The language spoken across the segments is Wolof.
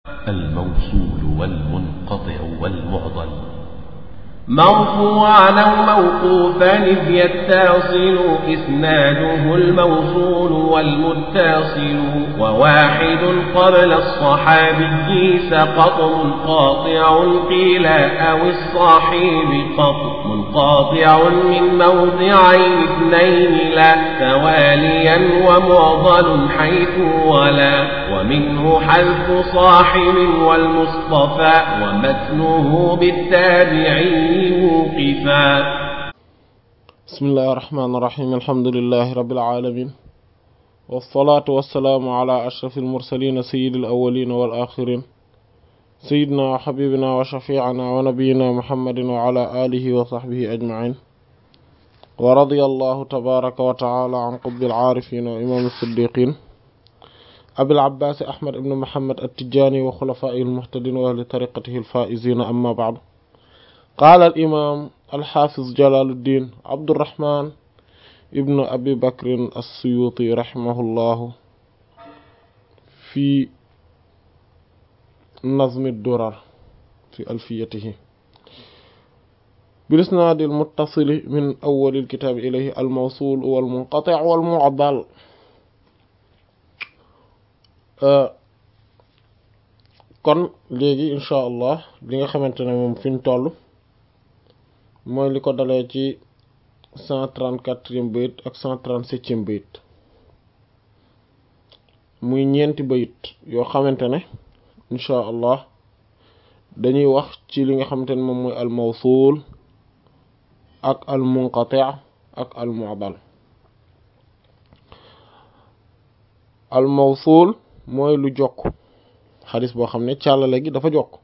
الموصول والمنقطع والمعضل مرفوعا أو موقوفا إذ يتصل إسناده الموصول والمتصل وواحد قبل الصحابي سقط منقاطع قيل أو الصاحب قط منقاطع من موضعين اثنين لا تواليا ومعضل حيث ولا ومنه حذف صاحب والمصطفى ومتنه بالتابعين موقفا بسم الله الرحمن الرحيم الحمد لله رب العالمين والصلاة والسلام على أشرف المرسلين سيد الأولين والآخرين سيدنا وحبيبنا وشفيعنا ونبينا محمد وعلى آله وصحبه أجمعين ورضي الله تبارك وتعالى عن قطب العارفين وإمام الصديقين أبي العباس أحمد بن محمد التجاني وخلفائه المهتدين وأهل طريقته الفائزين أما بعد قال الإمام الحافظ جلال الدين عبد الرحمن ابن أبي بكر السيوطي رحمه الله في نظم الدرر في ألفيته بالإسناد المتصل من أول الكتاب إليه الموصول والمنقطع والمعضل kon léegi incha allah li nga xamante ne moom fi ñu toll mooy li ko dalee ci cent trente quatrième bayit ak cent trente septième bayit muy ñeenti bayit yoo xamante ne incha allah dañuy wax ci li nga xamante ne moom mooy al mawsul ak al munqati ak al mu'dal al mawsul mooy lu jokk xadis boo xam ne càllale gi dafa jokk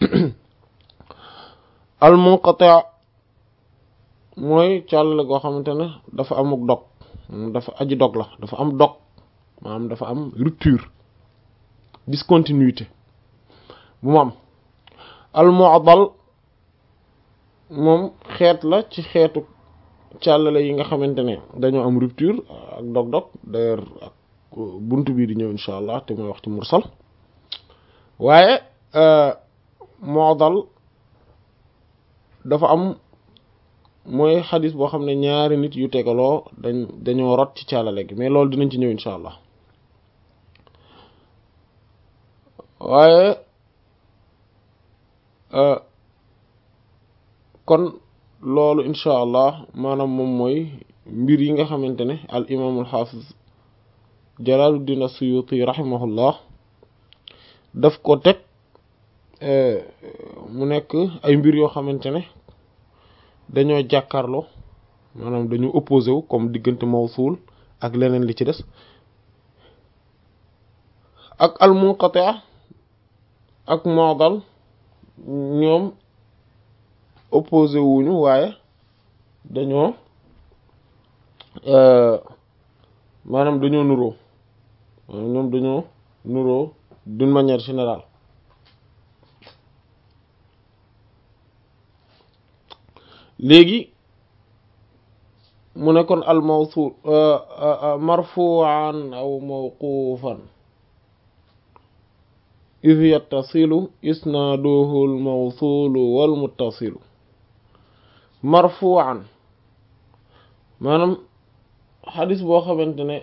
al munqati mooy càllale goo xamante ne dafa amuk dog dafa aji dog la dafa am dog maanaam dafa am rupture discontinuité bu mu am al mu'dal moom xeet la ci xeetu càllale yi nga xamante ne dañoo am rupture ak dog-dog d'ailleurs ak bunt bii di ñëw insha allah te mooy wax ci mursal waaye mu'dal dafa am mooy xadis boo xam ne ñaari nit yu tegaloo dañ dañoo rot ci càllale gi mais loolu dinañ ci ñëw insha allah waaye kon loolu insha allah maanaam moom mooy mbir yi nga xamante ne al imaamul xaafiz jalaaluddin as-suyuti rahimahullah daf ko teg mu nekk ay mbir yoo xamante ne dañoo jàkkaarloo maanaam dañu opposé wu comme diggante mawsul ak leneen li ci des ak al munqati ak mu'dal ñoom opposé wuñu waaye dañoo maanaam dañoo nuroo maanaam ñoom dañoo nuroo d'une manière générale léegi mu ne kon al mawsul marfu'an aw mawqufan iz yattasilu isnaaduhu al mawsulu wal muttasilu marfu'an maanaam xadis boo xamante ne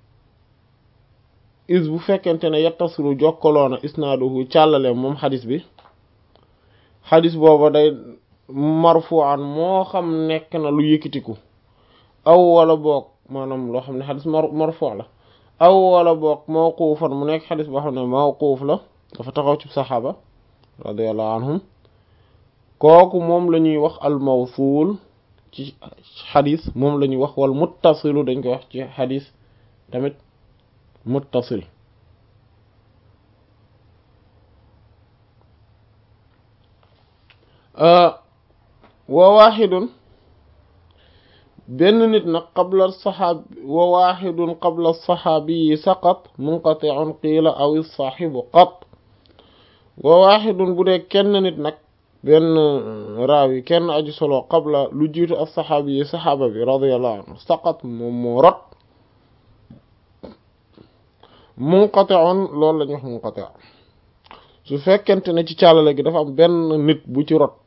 is bu fekkente ne yattasilu jokkaloona isnaaduhu càllale moom xadis bi xadis booba day marfu'an moo xam nekk na lu yëkkatiku aw wala boog maanaam loo xam ne xadis marfu' la aw wala boog mawquufan mu nekk xadis boo xam ne mawquuf la dafa taxaw ci saxaaba radiyallahu anhum kooku moom la ñuy wax al mawsuul ci xadis moom la ñuy wax wal muttasilu dañ koy wax ci xadis tamit muttasil wa waaxidun benn nit nag qabla saxaab wa waaxidun qabla saxaabi yi saqat munqati'un qiila aw saaxibu qat wa waaxidun bu dee kenn nit nag benn raawi kenn aju solo qabla lu jiitu as saxaabi yi saxaaba bi radiyallahu anhu saqat moom moo rot munqati'un loolu la ñuy wax munqati' su fekkente ne ci càllale gi dafa am benn nit bu ci rot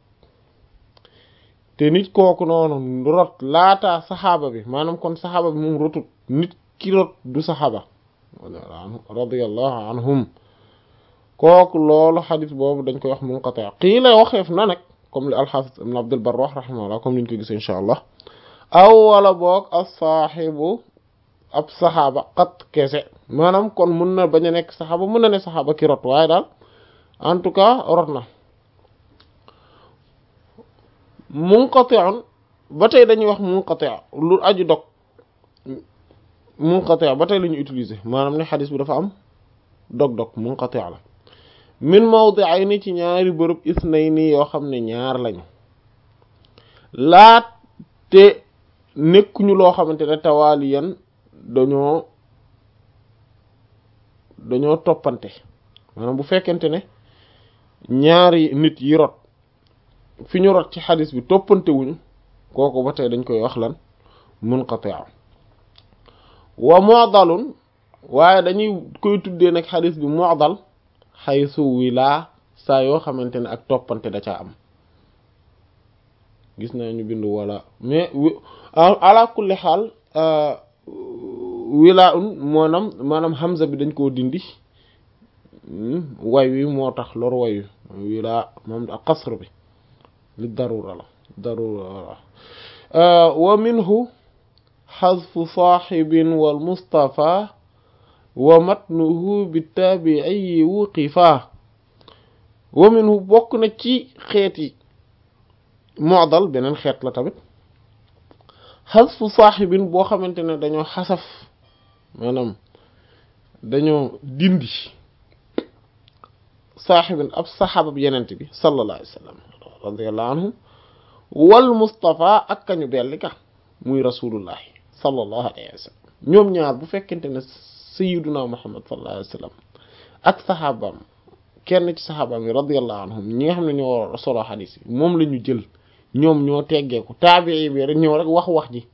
te nit kooku noonu rot laata saxaaba bi maanaam kon saxaaba bi moom rotut nit ki rot du saxaaba radiyallahu anhum kooku loolu xadis boobu dañ koy wax munqati qii la waxeef na nag comme li alxaafis ibn abdul bar wax rahimahullah comme niñ ko gisee insha allah aw wala boog as-saaxibu ab saxaaba xat kese maanaam kon mun na bañ a nekk saxaaba mun na ne saxaaba ki rot waaye daal en tout cas rot na munqati'un ba tey dañuy wax munqati' lu aju dog munqati' ba tey la ñu utiliser maanaam ne xadis bi dafa am dog-dog munqati' la min mawdi'ayni ci ñaari bërëb isnayni yoo xam ne ñaar lañu laat te nekkuñu loo xamante ne tawaaliyan dañoo dañoo toppante maanaam bu fekkente ne ñaari nit yi rot fi ñu rot ci xadis bi toppante wuñu kooku ba tey dañ koy wax lan munqati' wa mu'dalun waaye dañuy koy tuddee nag xadis bi mu'dal xaysu wilaa saa yoo xamante ne ak toppante da caa am gis naa ñu bind wala mais ala kulli xaal wilaa un maanaam maanaam hamza bi dañ koo dindi way wi moo tax lor way wi wilaa moom ak qasr bi li darura la darura la wa minhu xadfu saaxibin wal mustafa wa matnuhu bi taabii wuqifa wa minhu bokk na ci xeeti mu'dal beneen xeet la tamit xasfu saaxibin boo xamante ne dañoo xasaf maanaam dañoo dindi saaxibin ab saxaabab yenent bi sallallahu alayhi wa sallam radiyallahu anhum wal mustafa ak kañu belli ka muy rasulullahi sallallahu alayhi wa sallam ñoom ñaar bu fekkente ne sayyiduna muhammad sallallahu alayhi wa sallam ak saxaabaam kenn ci saxaabaam yi radiyallahu anhum ñi nga xam ne ñoo solo xadiis yi moom la ñu jël ñoom ñoo teggeeku taabii bi rek ñëw rek wax wax ji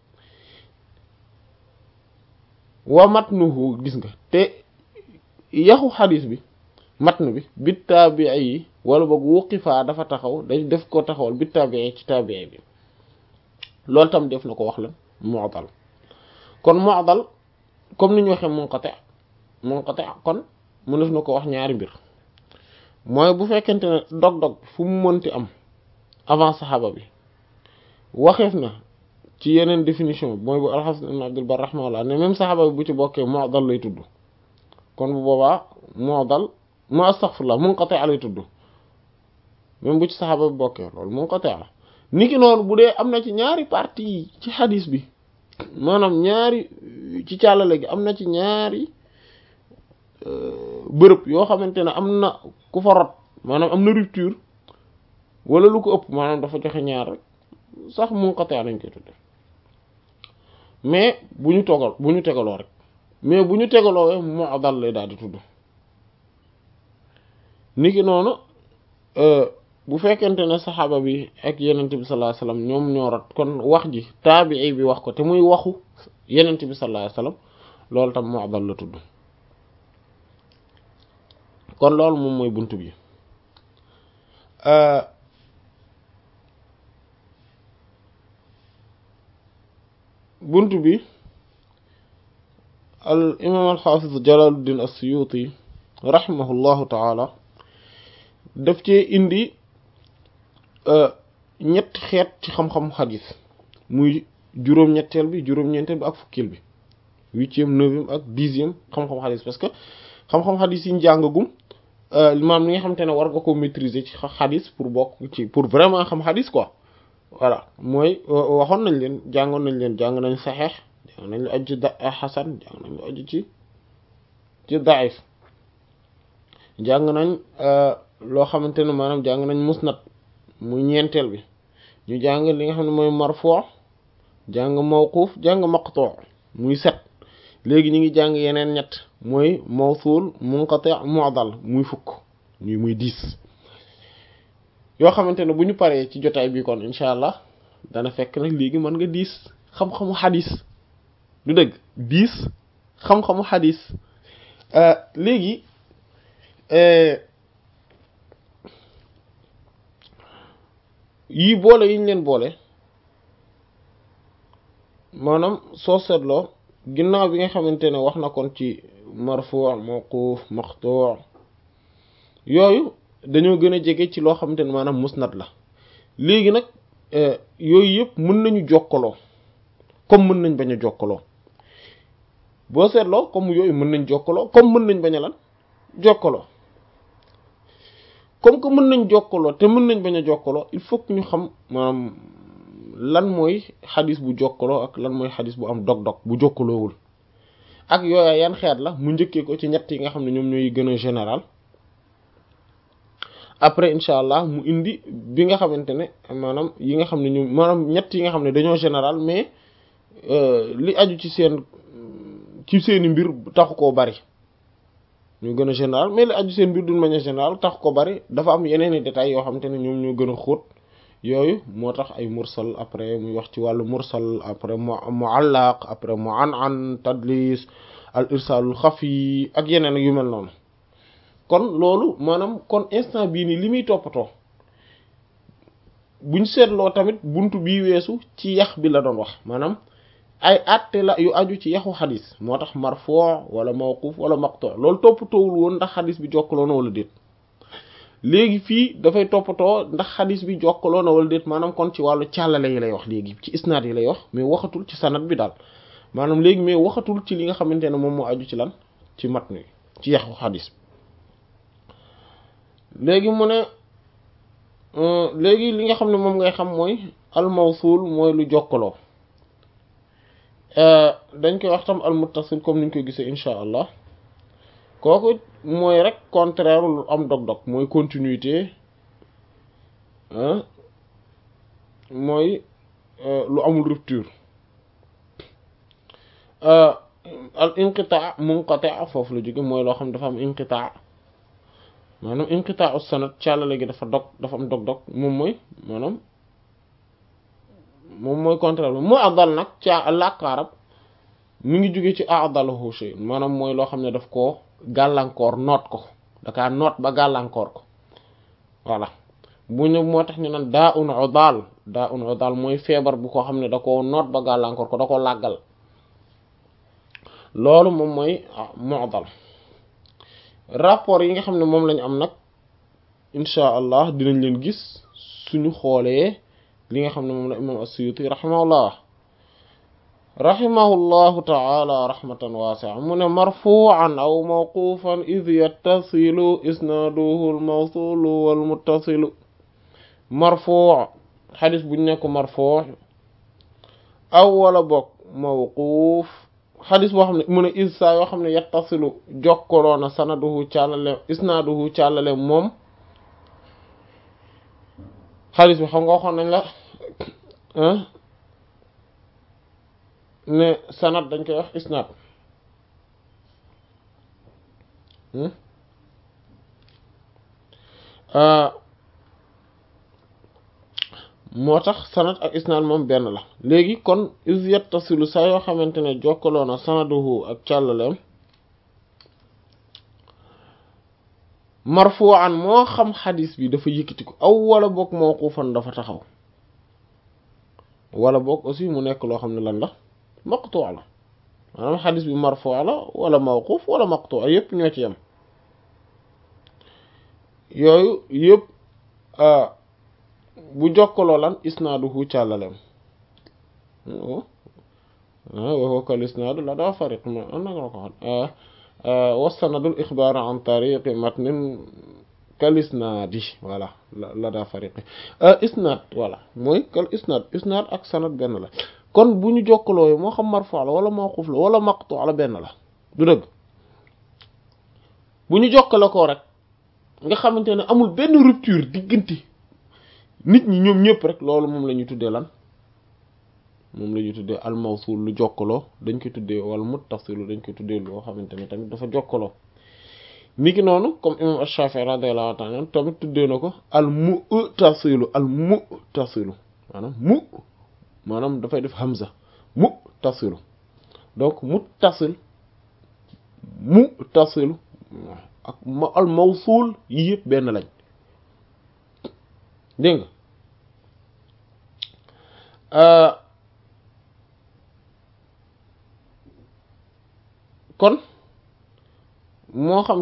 wa matnuhu gis nga te yaxu xadiis bi matnu bi bi taabii yi wala boog wuqifaa dafa taxaw day def ko taxawal bi taabii ci taabii bi loolu tam def na ko wax lan mu'dal kon mu'dal comme ni ñu waxee munqati munqati kon mu def na ko wax ñaari mbir mooy bu fekkente ne dog-dog fu mu mënti am avant saxaaba bi waxeef na ci yeneen définition mooy bu alxasan ibn abdul bar rahimahullah ne même saxaaba bi bu ci bokkee mu'dal lay tudd kon bu boobaa mu'dal mu astaghfirullah munqati lay tudd même bu ci saxaaba bi bokkee loolu munqati la niki noonu bu dee am na ci ñaari partie ci xadis bi maanaam ñaari ci càllale gi am na ci ñaari bërëb yoo xamante ne am na ku fa rot maanaam am na rupture wala lu ko ëpp maanaam dafa joxe ñaar rek sax munqati lañ koy tudde mais bu ñu togal bu ñu tegaloo rek mais bu ñu tegaloo mu'dal lay daal di tudd niki noonu bu fekkente ne saxaaba bi ak yenent bi sallallahu alayhi wasallam ñoom ñoo rot kon wax ji taabii bi wax ko te muy waxu yenent bi sallallahu alayhi wasallam loolu tam mu'dal la tudd kon loolu moom mooy buntu bi buntu bi al imaam al xaafiz Jalaaluddin as-Suyuuti rahimahullahu taala daf cee indi ñetti xeet ci xam-xam xadis muy juróom-ñetteel bi juróom-ñeenteel bi ak fukkeel bi huitième neuvième ak dixième xam-xam xadis parce que xam-xam xadis yi ñu jàngagum maam li nga xamante ne war nga ko maîtriser ci xadis pour bokk ci pour vraiment xam xadis quoi voilà mooy waxoon nañ leen jàngoon nañ leen jàng nañ saxeex jàng nañ lu aju ci da xasan jàng nañ lu aju ci ci daif jàng nañ loo xamante ne maanaam jàng nañ musnad muy ñeenteel bi ñu jàng li nga xam ne mooy marfu jàng mawquf jàng maqtu muy set léegi ñu ngi jàng yeneen ñett mooy mawsul munqati mu'dal muy fukk ñuy muy dix yoo xamante ne bu ñu paree ci jotaay bi kon incha allah dana fekk nag léegi mën nga dix xam-xamu xadis du dëgg dix xam-xamu xadis léegi yii boole yi ñu leen boole maanaam soo seetloo ginnaaw bi nga xamante ne wax na kon ci marfu' mawquf maqtu' yooyu dañoo gën a jege ci loo xamante ne maanaam musnad la léegi nag yooyu yëpp mën nañu jokkaloo comme mën nañ bañ a jokkaloo boo seetloo comme yooyu mën nañ jokkaloo comme mën nañ bañ a lan jokkaloo comme que mën nañ jokkaloo te mën nañ bañ a jokkaloo il faut que ñu xam maanaam lan mooy xadis bu jokkaloo ak lan mooy xadis bu am dog-dog bu jokkaloowul ak yooya yan xeet la mu njëkkee ko ci ñett yi nga xam ne ñoom ñooy gën a général après incha allah mu indi bi nga xamante ne maanaam yi nga xam ne ñoom maanaam ñett yi nga xam ne dañoo général mais li aju ci seen ci seeni mbir taxu koo bari ñu gën a général mais li aju seen mbir d'une manière générale tax ko bari dafa am yeneen i détails yoo xamante ne ñoom ñoo gën a xóot yooyu moo tax ay mursal après muy wax ci wàllu mursal après mu muallaq après mu an an tadlis al irsalul xafi ak yeneen yu mel noonu kon loolu maanaam kon instant bii nii li muy toppatoo buñ seetloo tamit buntu bii weesu ci yax bi la doon wax maanaam ay àtte la yu aju ci yaxu xadis moo tax marfuu wala mawquf wala maqtu loolu toppatoowul woon ndax xadis bi jokkaloo na wala déet léegi fii dafay toppatoo ndax xadis bi jokkaloo na wala déet maanaam kon ci wàllu càllale yi lay wax léegi ci isnaad yi lay wax mais waxatul ci sanad bi daal maanaam léegi mais waxatul ci li nga xamante ne moom moo aju ci lan ci matn ci yaxu xadis léegi mu ne léegi li nga xam ne moom ngay xam mooy al mawsul mooy lu jokkaloo dañ koy wax tam al muttasil comme niñ koy gisee incha allah kooku mooy rek contraire lu am dog-dog mooy continuité mooy lu amul rupture al inqitaa munqati' foofu la jóge mooy loo xam dafa am inqitaa maanaam inqitaa sanad càllale gi dafa dog dafa am dog-dog moom mooy maanaam moom mooy contraire bi mu adal nag ca làkk arab mi ngi jóge ci adalahu shay maanaam mooy loo xam ne daf koo gàllankoor noot ko dakaa noot ba gàllankoor ko voilà bu ñu moo tax ñu naan daa un udal daa un udal mooy feebar bu ko xam ne da koo noot ba gàllankoor ko da ko làggal loolu moom mooy mu'dal rapport yi nga xam ne moom lañu am nag insha allah dinañ leen gis suñu xoolee li nga xam ne moom la imam as-Suyuti rahimahullah rahimahullahu ta'ala rahmatan wasi'a mu ne marfu'an aw mawqufan idh yattasilu isnaduhu al-mawsulu wal muttasilu marfu' xadis buñ nekk marfu' aw wala bokk mawquf xadis boo xam ne mu ne is saa yoo xam ne yattasilu jokkaloona sanaduhu càllale isnaduhu càllale moom xadis bi xam nga waxoon nañ la ne sanad dañ koy wax isnad moo tax sanad ak isnad moom benn la léegi kon is yattasilu saa yoo xamante ne jokkaloona sanaduhu ak càllaleem marfu'an moo xam xadis bi dafa yëkkati ko aw wala boog mawqufan dafa taxaw wala boog aussi mu nekk loo xam ne lan la maqtu' la maanaam xadis bi marfu' la wala mawquf wala maqtu' yépp ñoo ci yem yooyu yépp bu jokkaloo lan isnaaduhu càllalem waxoo kal isnaadu la daa fariq ma an nanga la ko xam wasanadul ixbaar an tariqi matnin kal isnaadi voilà la daa fariqi isnaad voilà mooy kal isnaad isnaad ak sanad benn la kon bu ñu jokkaloo moo xam marfu la wala mawquf la wala maqtu la benn la du dëgg bu ñu jokkale ko rek nga xamante ne amul benn rupture diggante nit ñi ñoom ñëpp rek loolu moom la ñu tuddee lan moom la ñu tuddee al mawsul lu jokkaloo dañ koy tuddee wala muttasilu dañ koy tuddee loo xamante ne tamit dafa jokkaloo niki noonu comme imam Ash-Shafi'i radiyallahu ta'ala tamit tuddee na ko al mu'tasilu al mu'tasilu maanaam mu maanaam dafay def hamza mu'tasilu donc muttasil mu'tasilu ak al mawsul yi yëpp benn lañ dégg nga kon moo xam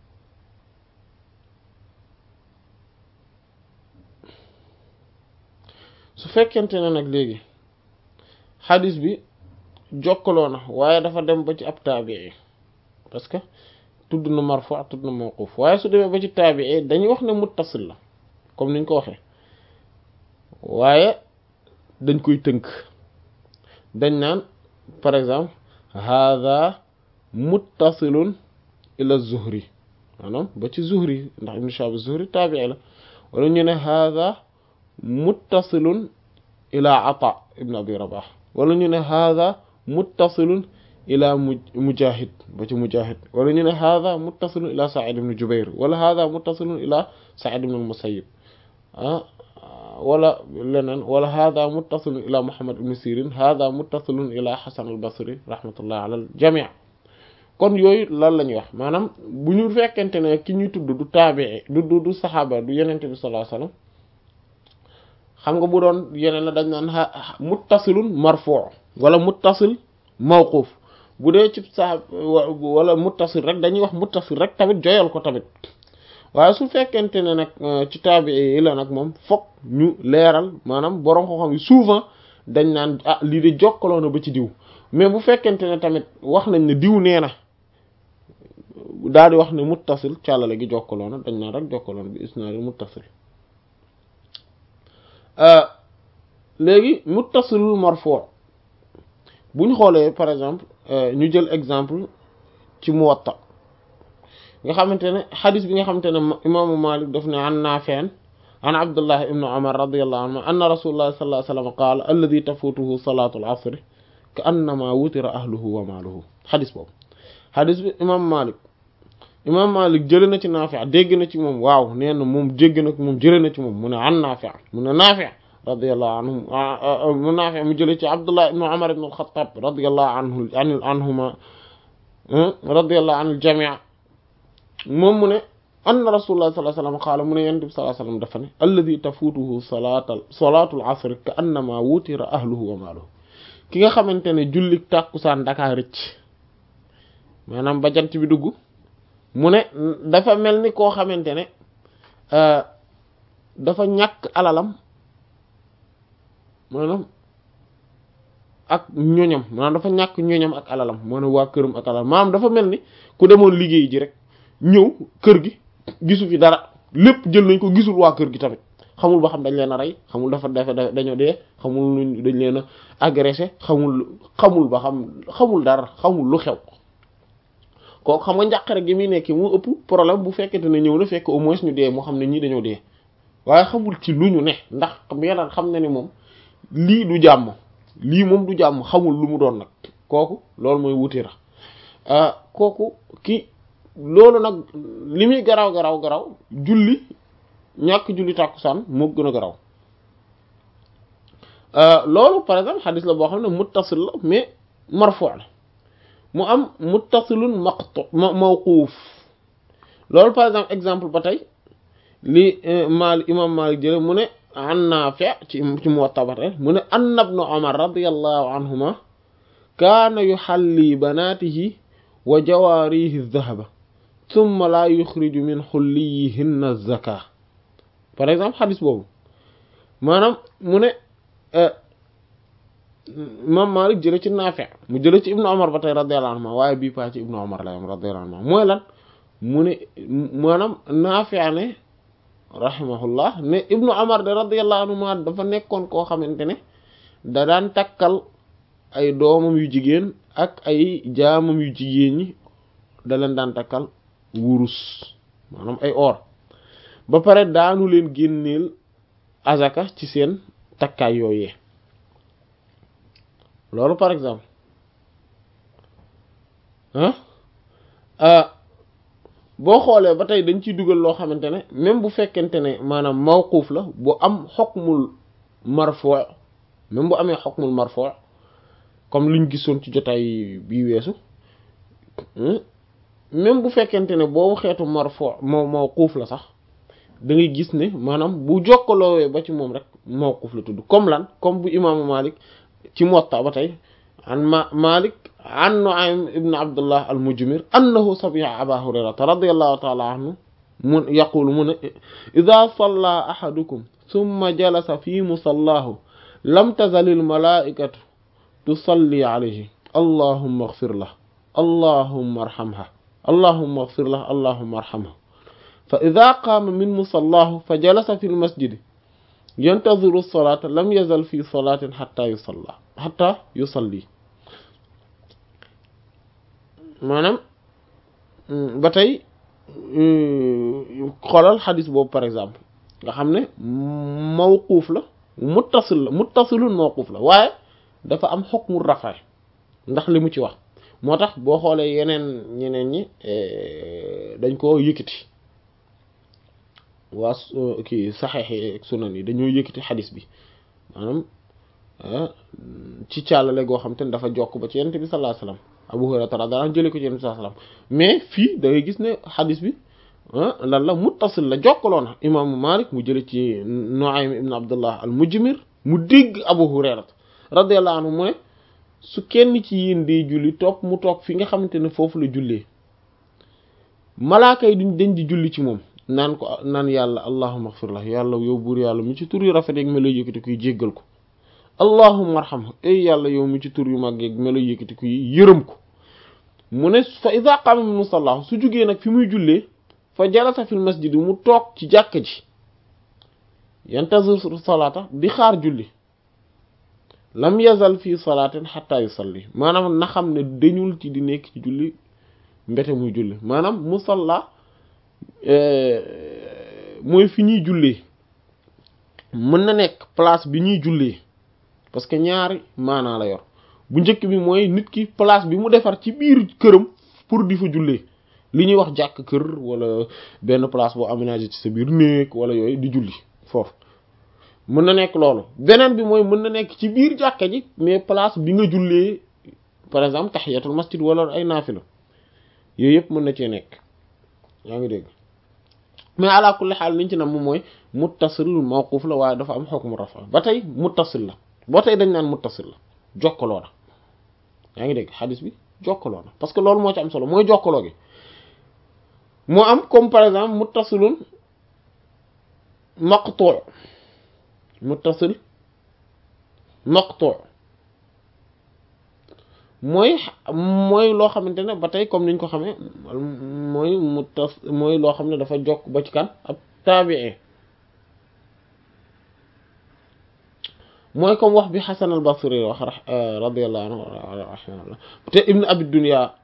su fekkente ne nag léegi xadis bi jokkaloo na waaye dafa dem ba ci ab taabii parce que tudd na marfu tudd na mawquf waaye su demee ba ci taabii dañuy wax ne muttasil la comme niñ ko waxee waaye dañ koy tënk dañ naan par exemple hada muttasilun ila zuhri maanaam ba ci zuhri ndax ibn Shihab zuhri taabii la wala ñu ne hada muttasilun ila ata ibn abi rabah wala ñu ne hada muttasilun ila mujahid ba ci mujahid wala ñu ne hada muttasilun ila sa'id ibn jubair wala hada muttasilun ila sa'id ibn al-musayyib ah wala leneen wala hada muttasilun ila muhammad ibn sirin hada muttasilun ila hasan al-basri rahmatullah ala al-jami' kon yooyu lan la ñuy wax maanaam bu ñu fekkente ne ki ñuy tudd du taabii du du du saxaaba du yenente bi sallallahu alayhi wasallam xam nga bu doon yeneen la dañ naan muttasilun marfu' wala muttasil mawquf bu dee ci saxaab wala muttasil rek dañuy wax muttasil rek tamit joyal ko tamit waaye su fekkente ne nag ci taabii yi la nag moom fokk ñu leeral maanaam borom ko xam yi souvent dañ naan ah lii de jokkaloo na ba ci diw mais bu fekkente ne tamit wax nañ ne diw nee na daal di wax ne muttasil càllale gi jokkaloo na dañ naan rek jokkaloo na bi isnaadi muttasil léegi muttasilul marfu' bu ñu xoolee par exemple ñu jël exemple ci Muwatta nga xamante ne xadis bi nga xamante ne imaamu Malik daf ne an Naafi' an Abdullah ibn Umar radiyallahu anhu anna rasulullah sallallahu alayhi wa sallam qaala alladhi tafutuhu salatu al-asr ka annama wutira ahluhu wa maaluhu xadis boobu xadis bi imam Malik imam Malik jële na ci Naafi' dégg na ci moom waaw nee na moom dégg na moom jële na ci moom mu ne an Naafi' mu ne Naafi' radiyallahu anhu mu Naafi' mu jële ci Abdullah ibn Umar ibn al-Khattab radiyallahu anhu anhuma radiyallahu anil jami' moom mu ne anna rasulullah sallallahu alayhi wasallam qaala mu ne yonent bi sallallahu alayhi wasallam dafa ne alladhi tafutuhu salaatal salaatul asr ka annama wutira ahluhu wa maaluhu ki nga xamante ne jullik tàkkusaan dakaa rëcc maanaam ba jant bi dugg mu ne dafa mel ni koo xamante ne dafa ñàkk alalam maanaam ak ñoñam maanaam dafa ñàkk ñoñam ak alalam moo ne waa këram ak alalam maanaam dafa mel ni ku demoon liggéey ji rek ñëw kër gi gisu fi dara lépp jël nañ ko gisul waa kër gi tamit xamul ba xam dañ leen a rey xamul dafa dafa dañoo dee xamul dañ leen a agressé xamul xamul ba xam xamul dara xamul lu xew kooku xam nga njàqare gi muy nekk mu ëpp problème bu fekkente ne ñëw na fekk au moins ñu dee moo xam ne ñii dañoo dee waaye xamul ci lu ñu ne ndax yeneen xam na ni moom lii du jàmm lii moom du jàmm xamul lu mu doon nag kooku loolu mooy wutira kooku ki loolu nag li muy garaw garaw garaw julli ñàkk julli tàkkusaan moo gën a garaw loolu par exemple xadis la boo xam ne muttasil la mais marfu la mu am muttasilun maqtu mawquuf loolu par exemple exemple ba tey li Maalik imam Maalik jële mu ne an Naafi' ci ci Muwatta ba tey mu ne anna ibn Umar radiyallahu anhuma kaana yuhalli banaatihi wa jawaarihi dhahaba thumma la yuxriju min xulliyihinna zaka par exemple xadis boobu maanaam mu ne imam Malik jële ci Naafi' mu jële ci ibnu Umar ba tey radiyallahu anhu waaye bii paa ci ibnu Umar la yam radiyallahu anhu mooy lan mu ne maanaam Naafi' ne rahimahullah ne ibnu Umar de radiyallahu anhu ma dafa nekkoon koo xamante ne da daan takkal ay doomam yu jigéen ak ay jaamam yu jigéen ñi da leen daan takkal wurus maanaam ay or ba pare daanu leen génneel azaka ci seen takkaay yooyee loolu par exemple ah boo xoolee ba tey dañ ciy dugal loo xamante ne même bu fekkente ne maanaam mawquuf la bu am xukmul marfu' même bu amee xukmul marfu' comme liñ gisoon ci jotaay bii weesu même bu fekkente ne boobu xeetu marfu' moo mawquuf la sax da ngay gis ne maanaam bu jokkaloowee ba ci moom rek mawquf la tudd comme lan comme bu imaamu Malik ci Muwatta ba tey an ma Malik an Nu'aym ibn Abdullah al-Mujmir annahu sami'a Aba Hurayrata radiyallahu ta'ala anhu mun yaqulu mu ne idha salla ahadukum thumma jalasa fi musallahu lam tazal al-mala'ikatu tusalli alayhi allahumma ighfir lahu allahumma arhamha allahumma ighfir lahu allahumma arhamha fa idha qama min musallahu fa jalasa fi al-masjid yantaziru as-salata lam yazal fi salatin hatta yusalla hatta yusalli maanaam ba tey xoolal xadis boobu par exemple nga xam ne mawquuf la muttasil la muttasilun mawquuf la waaye dafa am xukmu rafa ndax li mu ci wax moo tax boo xoolee yeneen ñeneen ñi dañ ko yëkkati waa kii saxeex yi ak sunan yi dañoo yëkkati xadis bi maanaam ci càllale goo xam te ne dafa jokk ba ci yonent bi sallallahu alayhi wasallam Abu Hurayra radiyallahu anhu jëlee ko ci yonent bi sallallahu alayhi wasallam mais fii da ngay gis ne xadis bi lan la muttasil la jokkaloon imaamu Malik mu jëlee ci Nu'aym ibn Abdullah al-Mujmir mu dégg Abu Hurayra radiyallahu anhu mu ne su kenn ci yéen dee julli toog mu toog fi nga xamante ne foofu la jullee malaaka yi duñ dañ di julli ci moom naan ko naan yàlla allahumma ighfir lahu yàlla yow buur yàlla mu ci tur yu rafet yeeg melo yëkkati kuy jéggal ko allahumma arhamhu ay yàlla yow mu ci tur yu mag yeeg melo yëkkati kuy yërëm ko mu ne fa iza qama min musallahu su jugee nag fi muy jullee fa jalasa fil masjid mu toog ci jàkka ji yantazir salata di xaar julli lam yazal fii salaatin xatta yusalli maanaam na xam ne dañul ci di nekk ci julli mbete muy julli maanaam musalla mooy fi ñuy jullee mën na nekk place bi ñuy jullee parce que ñaari maanaa la yor bu njëkk bi mooy nit ki place bi mu defar ci biir këram pour di fa jullee li ñuy wax jàkk kër wala benn place boo aménagé ci sa biir néeg wala yooyu di julli foofu mën na nekk loolu beneen bi mooy mën na nekk ci biir jàkka ji mais place bi nga jullee par exemple tahiyatul masjid wala ay naafila yooyu yëpp mën na cee nekk yaa ngi dégg mais ala kulli xaal liñ ci nam moom mooy muttasil mawquf la waaye dafa am hukmu rafa ba tey muttasil la ba tey dañ naan muttasil la jokkaloo na yaa ngi dégg xadis bi jokkaloo na parce que loolu moo ci am solo mooy jokkaloo gi moo am comme par exemple muttasilun maqtu' muttasil maqtu' mooy mooy loo xamante ne ba tey comme niñ ko xamee mooy muttas mooy loo xam ne dafa jokk ba ci kan ab taabi'i mooy comme wax bi Hasan al-Basri wax radiyallahu anhu rahimahullah te Ibn Abi Dunya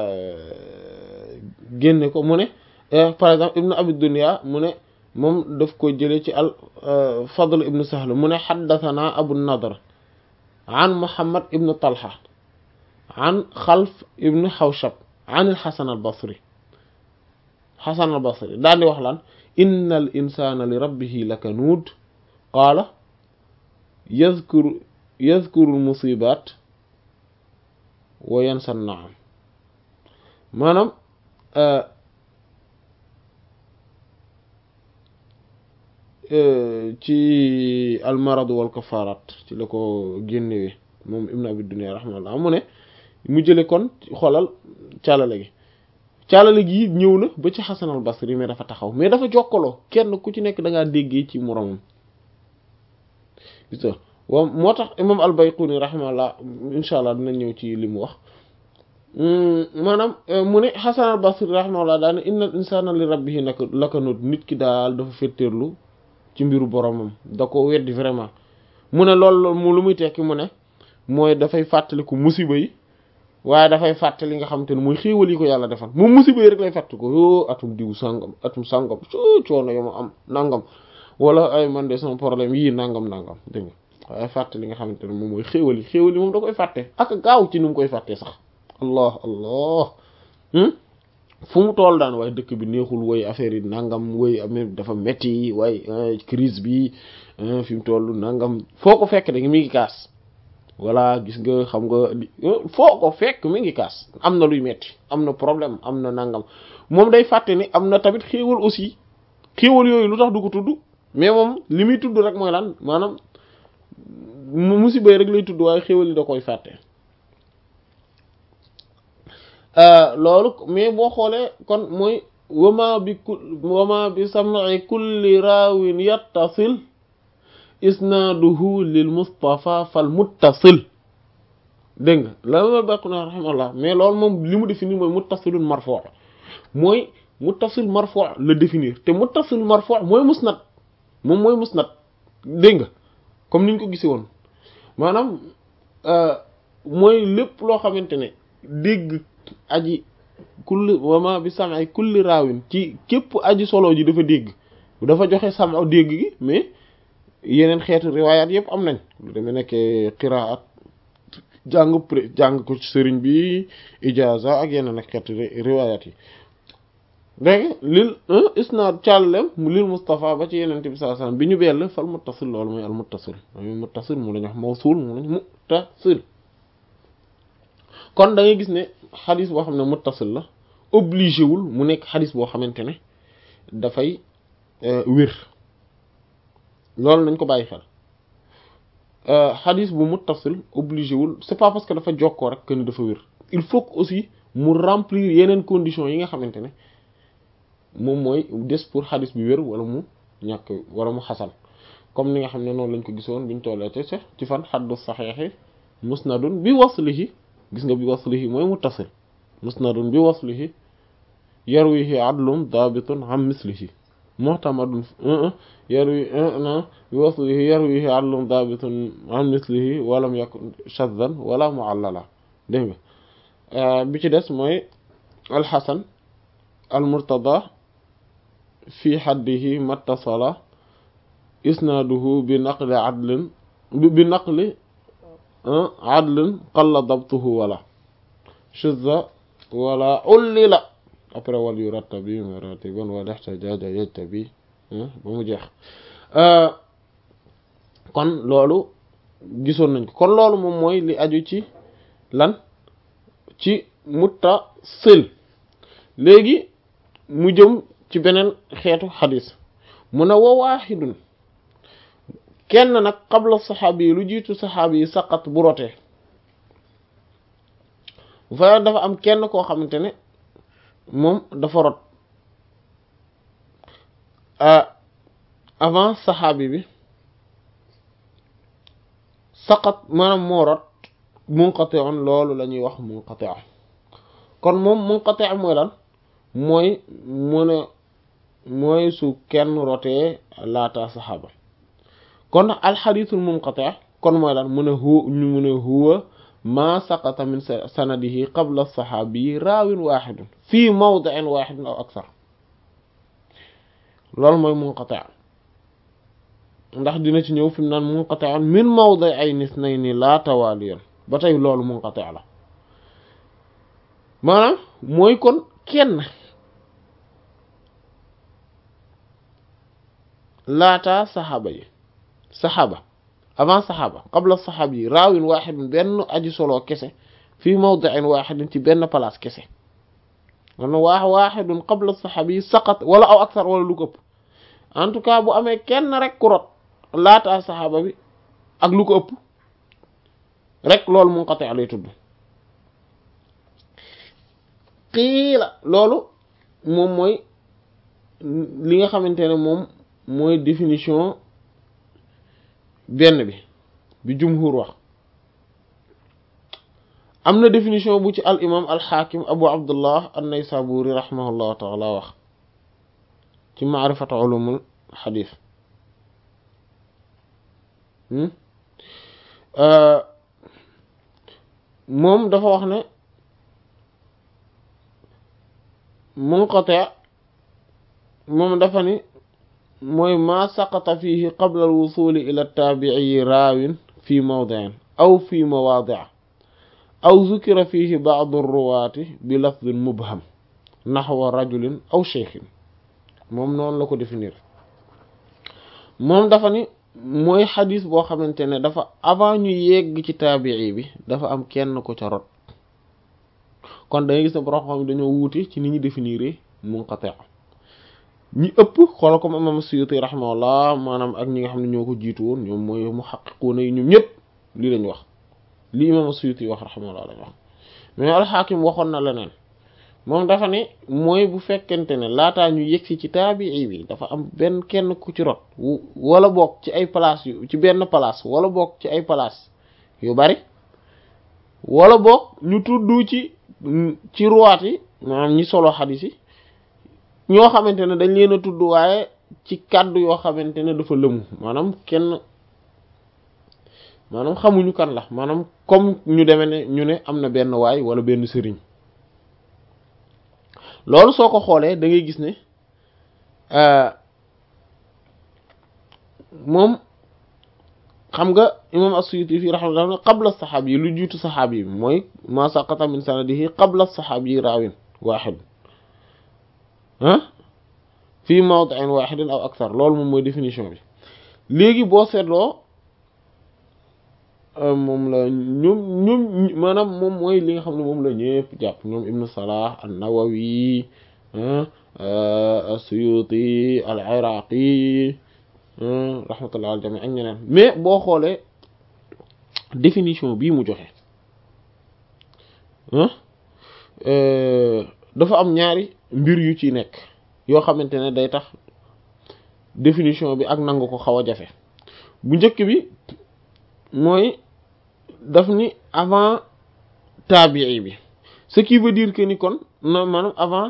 génne ko mu ne par exemple Ibn Abi Dunya mu ne moom daf ko jëlee ci al Fadl ibn Sahl mu ne haddathana Abu Nadr an Muhammad ibn Talha an Xalf ibn Hawshab an al-Hasan al-Basri Hasan al-Basri daal di wax lan inna al insana li rabbihi lakanuud qaala yazkuru yazkuru al-musibat wa yansa an-na'am maanaam ci almarad wal kafarat ci la ko génnewee moom ibn abi dunya rahmatullah mu ne mu jële kon xoolal caalale gi caalale gi ñëw na ba ci xasan al basri mais dafa taxaw mais dafa jokkaloo kenn ku ci nekk da ngaa déggee ci moromam gis nga waaw moo tax imam al bayquni rahmatullah insha allah dina ñëw ci li mu wax maanaam mu ne xasan al basri rahmatullah daal ne innal insana li rabbihi nak lakanut nit ki daal dafa féttéerlu ci mbiru boromam da ko weddi vraiment mu ne loolu mu lu muy tekki mu ne mooy dafay fàttaliku musiba yi waaye dafay fàttali nga xamante ne mooy xéewal yi ko yàlla defal moom musiba yi rek lay fàttali ko yoo atum diw sàngam atum sàngam soo coono yo ma am nangam wala ay man de sama problème yii nangam nangam dégg nga waaye fàttali nga xamante ne moom mooy xéewal yi xéewal yi moom da koy fàtte ak gaaw ci ni mu koy fàttee sax allah allah fu mu toll daan waaye dëkk bi neexul woy affaire yi nangam woy amee dafa metti waaye crise bi fi mu toll nangam foo ko fekk da mi ngi kaas voilà gis nga xam nga foo ko fekk mi ngi kaas am na luy metti am na problème am na nangam moom day fàtte ni am na tamit xéewal aussi xéewal yooyu lu tax du ko tudd mais moom li muy tudd rek mooy lan maanaam musiba yi rek lay tudd waaye xéewal yi da koy fàtte loolu mais boo xoolee kon mooy wama bi ku wama bi sam'i kulli raawin yattasil isnaaduhu lil mustafa fal muttasil dégg nga la ma bàq na rahimallah mais loolu moom li mu définir mooy muttasilun marfu' mooy muttasil marfu' la définir te muttasil marfu' mooy musnad moom mooy musnad dégg nga comme niñ ko gisee woon maanaam mooy lépp loo xamante ne dégg aji kulli wama bi sam'i kulli raawin ci képp aji solo ji dafa dégg dafa joxe sam'u dégg gi mais yeneen xeetu riwaayaat yëpp am nañ lu demee nekkee qiraat jàng pré jàng ko ci sëriñ bi ijaza ak yeneen ak xeetu riwaayaat yi dégg lil isnaad càllem lil Mustafa ba ci yeneen bi sallallahu alayhi wasallam bi ñu bell fal muttasil loolu mooy al muttasil mooy muttasil mu lañu wax mawsul mu lañ muttasil kon da ngay gis ne xadis boo xam ne muttasil la obligé wul mu nekk xadis boo xamante ne dafay wér loolu nañ ko bàyyi xel xadis bu muttasil obligé wul c'est pas parce que dafa jokkoo rek que ni dafa wér il faut que aussi mu remplir yeneen conditions yi nga xamante ne moom mooy des pour xadis bi wér wala mu ñàkk wala mu xasan comme ni nga xam ne noonu lañ ko gisoon biñ tollee te ci fan xaddu saxeexi musnadun bi waslihi gis nga bi waslihi mooy muttasil musnadun bi waslihi yarwihi adlun daabitun am mislihi muhtamadun yarwi na bi waslihi yarwihi adlun daabitun am mislihi walam yakun shaddan wala muallala dégg nga bi ci des mooy alxasan almurtada fi xaddihi mattasala isnaaduhu bi naqli adlin bi naqli adlin qalla dabtuhu wala shuzza wala ullila après wal yu rattabi maratiban wala ihtajaja yajtabi ba mu jeex kon loolu gisoon nañ ko kon loolu moom mooy li aju ci lan ci muttasil léegi mu jëm ci beneen xeetu xadis mu ne wa waaxidun kenn nag qabla saxaabi yi lu jiitu saxaabi yi saqat bu rotee bu fa dafa am kenn koo xamante ne moom dafa rot avant saxaabi bi saqat maanaam moo rot munqati'un loolu la ñuy wax munqati' kon moom munqati' mooy lan mooy mu ne mooy su kenn rotee laata saxaaba kon alxadiisul munqati' kon mooy lan mu ne hu ñu mu ne huwa ma saqata min sanadihi qabla saxaabi raawin waaxidun fii mawdi'in waaxidin aw aksar loolu mooy munqati' ndax dina ci ñëw fi mu naan munqati'un min mawdi'ayni isnayni laa tawaaliyan ba tey loolu munqati' la maanaam mooy kon kenn laata saxaaba yi saxaaba avant saxaaba qabla saxaaba yi raawin waaxidun benn aji solo kese fii mawdi'in waaxidin ci benn place kese man waax waaxidun qabla saxaaba yi saqat wala aw aksar wala lu ko ëpp en tout cas bu amee kenn rek ku rot laata saxaaba bi ak lu ko ëpp rek loolu munqati' lay tudd qiila loolu moom mooy li nga xamante ne moom mooy définition benn bi bi jumhur wax am na définition bu ci al imam al xaakim abu abdullah an-naysaburi rahimahullahu taala wax ci maarifatu ulumul xadis moom dafa wax ne munqati' moom dafa ni mooy ma saqata fihi qabla alwusuli ila taabi'i raawin fi mawdi'in aw fi mawaadi' aw zukira fihi ba'du ruwaati bi lafdin mubham naxwa rajulin aw cheikhin moom noonu la ko définir moom dafa ni mooy xadis boo xamante ne dafa avant ñu yegg ci taabi'i bi dafa am kenn ko ca rot kon da ngay gis ne borom xam dañoo wuute ci ni ñu définir munqati' ñi ëpp xoolal comme imam Suyuti rahimahullah maanaam ak ñi nga xam ne ñoo ko jiitu woon ñoom mooy muhaqqiquna yi ñoom ñëpp lii lañ wax lii imam Suyuti wax rahimahullah lañ wax mais alxaakim waxoon na leneen moom dafa ne mooy bu fekkente ne laataa ñu yegsi ci taabii bi dafa am benn kenn ku ci rot wala boog ci ay place yu ci benn place wala boog ci ay place yu bari wala boog ñu tudd ci ci ruwaat yi maanaam ñi solo xadis yi ñoo xamante ne dañ leen a tudd waaye ci kàddu yoo xamante ne dafa lëmu maanaam kenn maanaam xamuñu kan la maanaam comme ñu demee ne ñu ne am na benn waay wala benn sëriñ loolu soo ko xoolee da ngay gis ne moom xam nga imam as-Suyuti fi rahmatullah qabla saxaab yi lu jiitu saxaab yi mooy ma saqata min sanadihi qabla saxaab yi raawin waaxid ah fii mawdi'in waaxidin aw akthar loolu moom mooy définition bi léegi boo seetloo moom la ñoom ñoom maanaam moom mooy li nga xam ne moom la ñëpp jàpp ñoom ibnu salah an-nawawi as-suyuti al-iraqi rahmatullah al jami ak ñeneen mais boo xoolee définition bii mu joxe dafa am ñaari mbir yu ci nekk yoo xamante ne day tax définition bi ak nangu ko xaw a jafe bu njëkk bi mooy daf ni avant tabii bi ce qui veut dire que ni kon non maanaam avant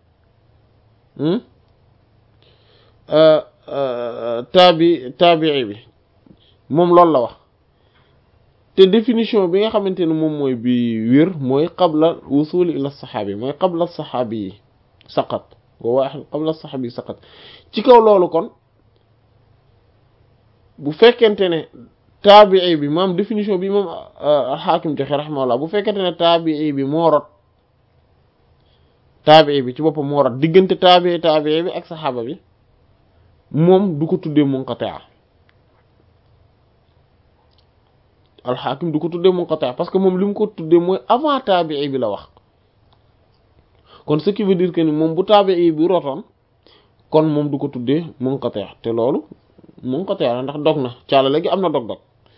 tabi tabii bi moom loolu la wax te définition bi nga xamante ne moom mooy bi wér mooy qabla wusuli ila saxaabi mooy qabla saxaabi yi saqat wa waaxid qabla saxaabi yi saqat ci kaw loolu kon bu fekkente ne taabii bi maam définition bi moom alxaakim joxe raximahullah bu fekkente ne taabii bi moo rot taabii bi ci boppam moo rot diggante taabii taabii bi ak saxaaba bi moom du ko tuddee munqati' alxaakim du ko tuddee munqati' parce que moom li mu ko tuddee mooy avant taabii bi la wax kon ce qui veut dire que ni moom bu taabii bi rotoon kon moom du ko tuddee munqati' te loolu munqati' la ndax dog na caala léegi am na dog-dog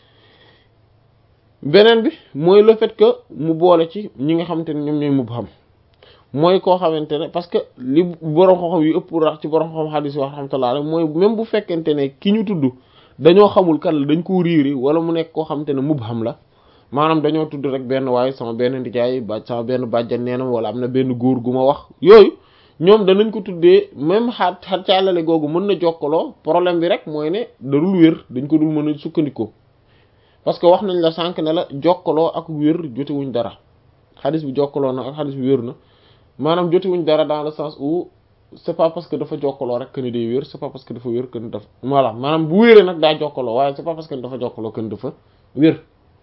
beneen bi mooy le fait que mu boole ci ñi nga xamante ne ñoom ñooy mubham mooy koo xamante ne parce que li borom xam-xam yu ëpp rax ci borom xam xadis wax rahmatullah rek mooy même bu fekkente ne ki ñu tudd dañoo xamul kan la dañ ko riiri wala mu nekk koo xamante ne mubham la maanaam dañoo tudd rek benn waaye sama benn ndijaay ba sama benn bàjjan neenam wala am na benn góor gu ma wax yooyu ñoom danañ ko tuddee même xaat xat caalale googu mën na jokkaloo problème bi rek mooy ne darul wér dañ ko dul mën a sukkandikoo parce que wax nañ la sànq ne la jokkaloo ak wér jotewuñ dara xadis bi jokkaloo na ak xadis bi wér na maanaam jotewuñ dara dans le sens où c'est pas parce que dafa jokkaloo rek que ni day wér c'est pas parce que dafa wér que ni dafa voilà maanaam bu wéree nag daa jokkaloo waaye c'est pas parce que dafa jokkaloo que ni dafa wér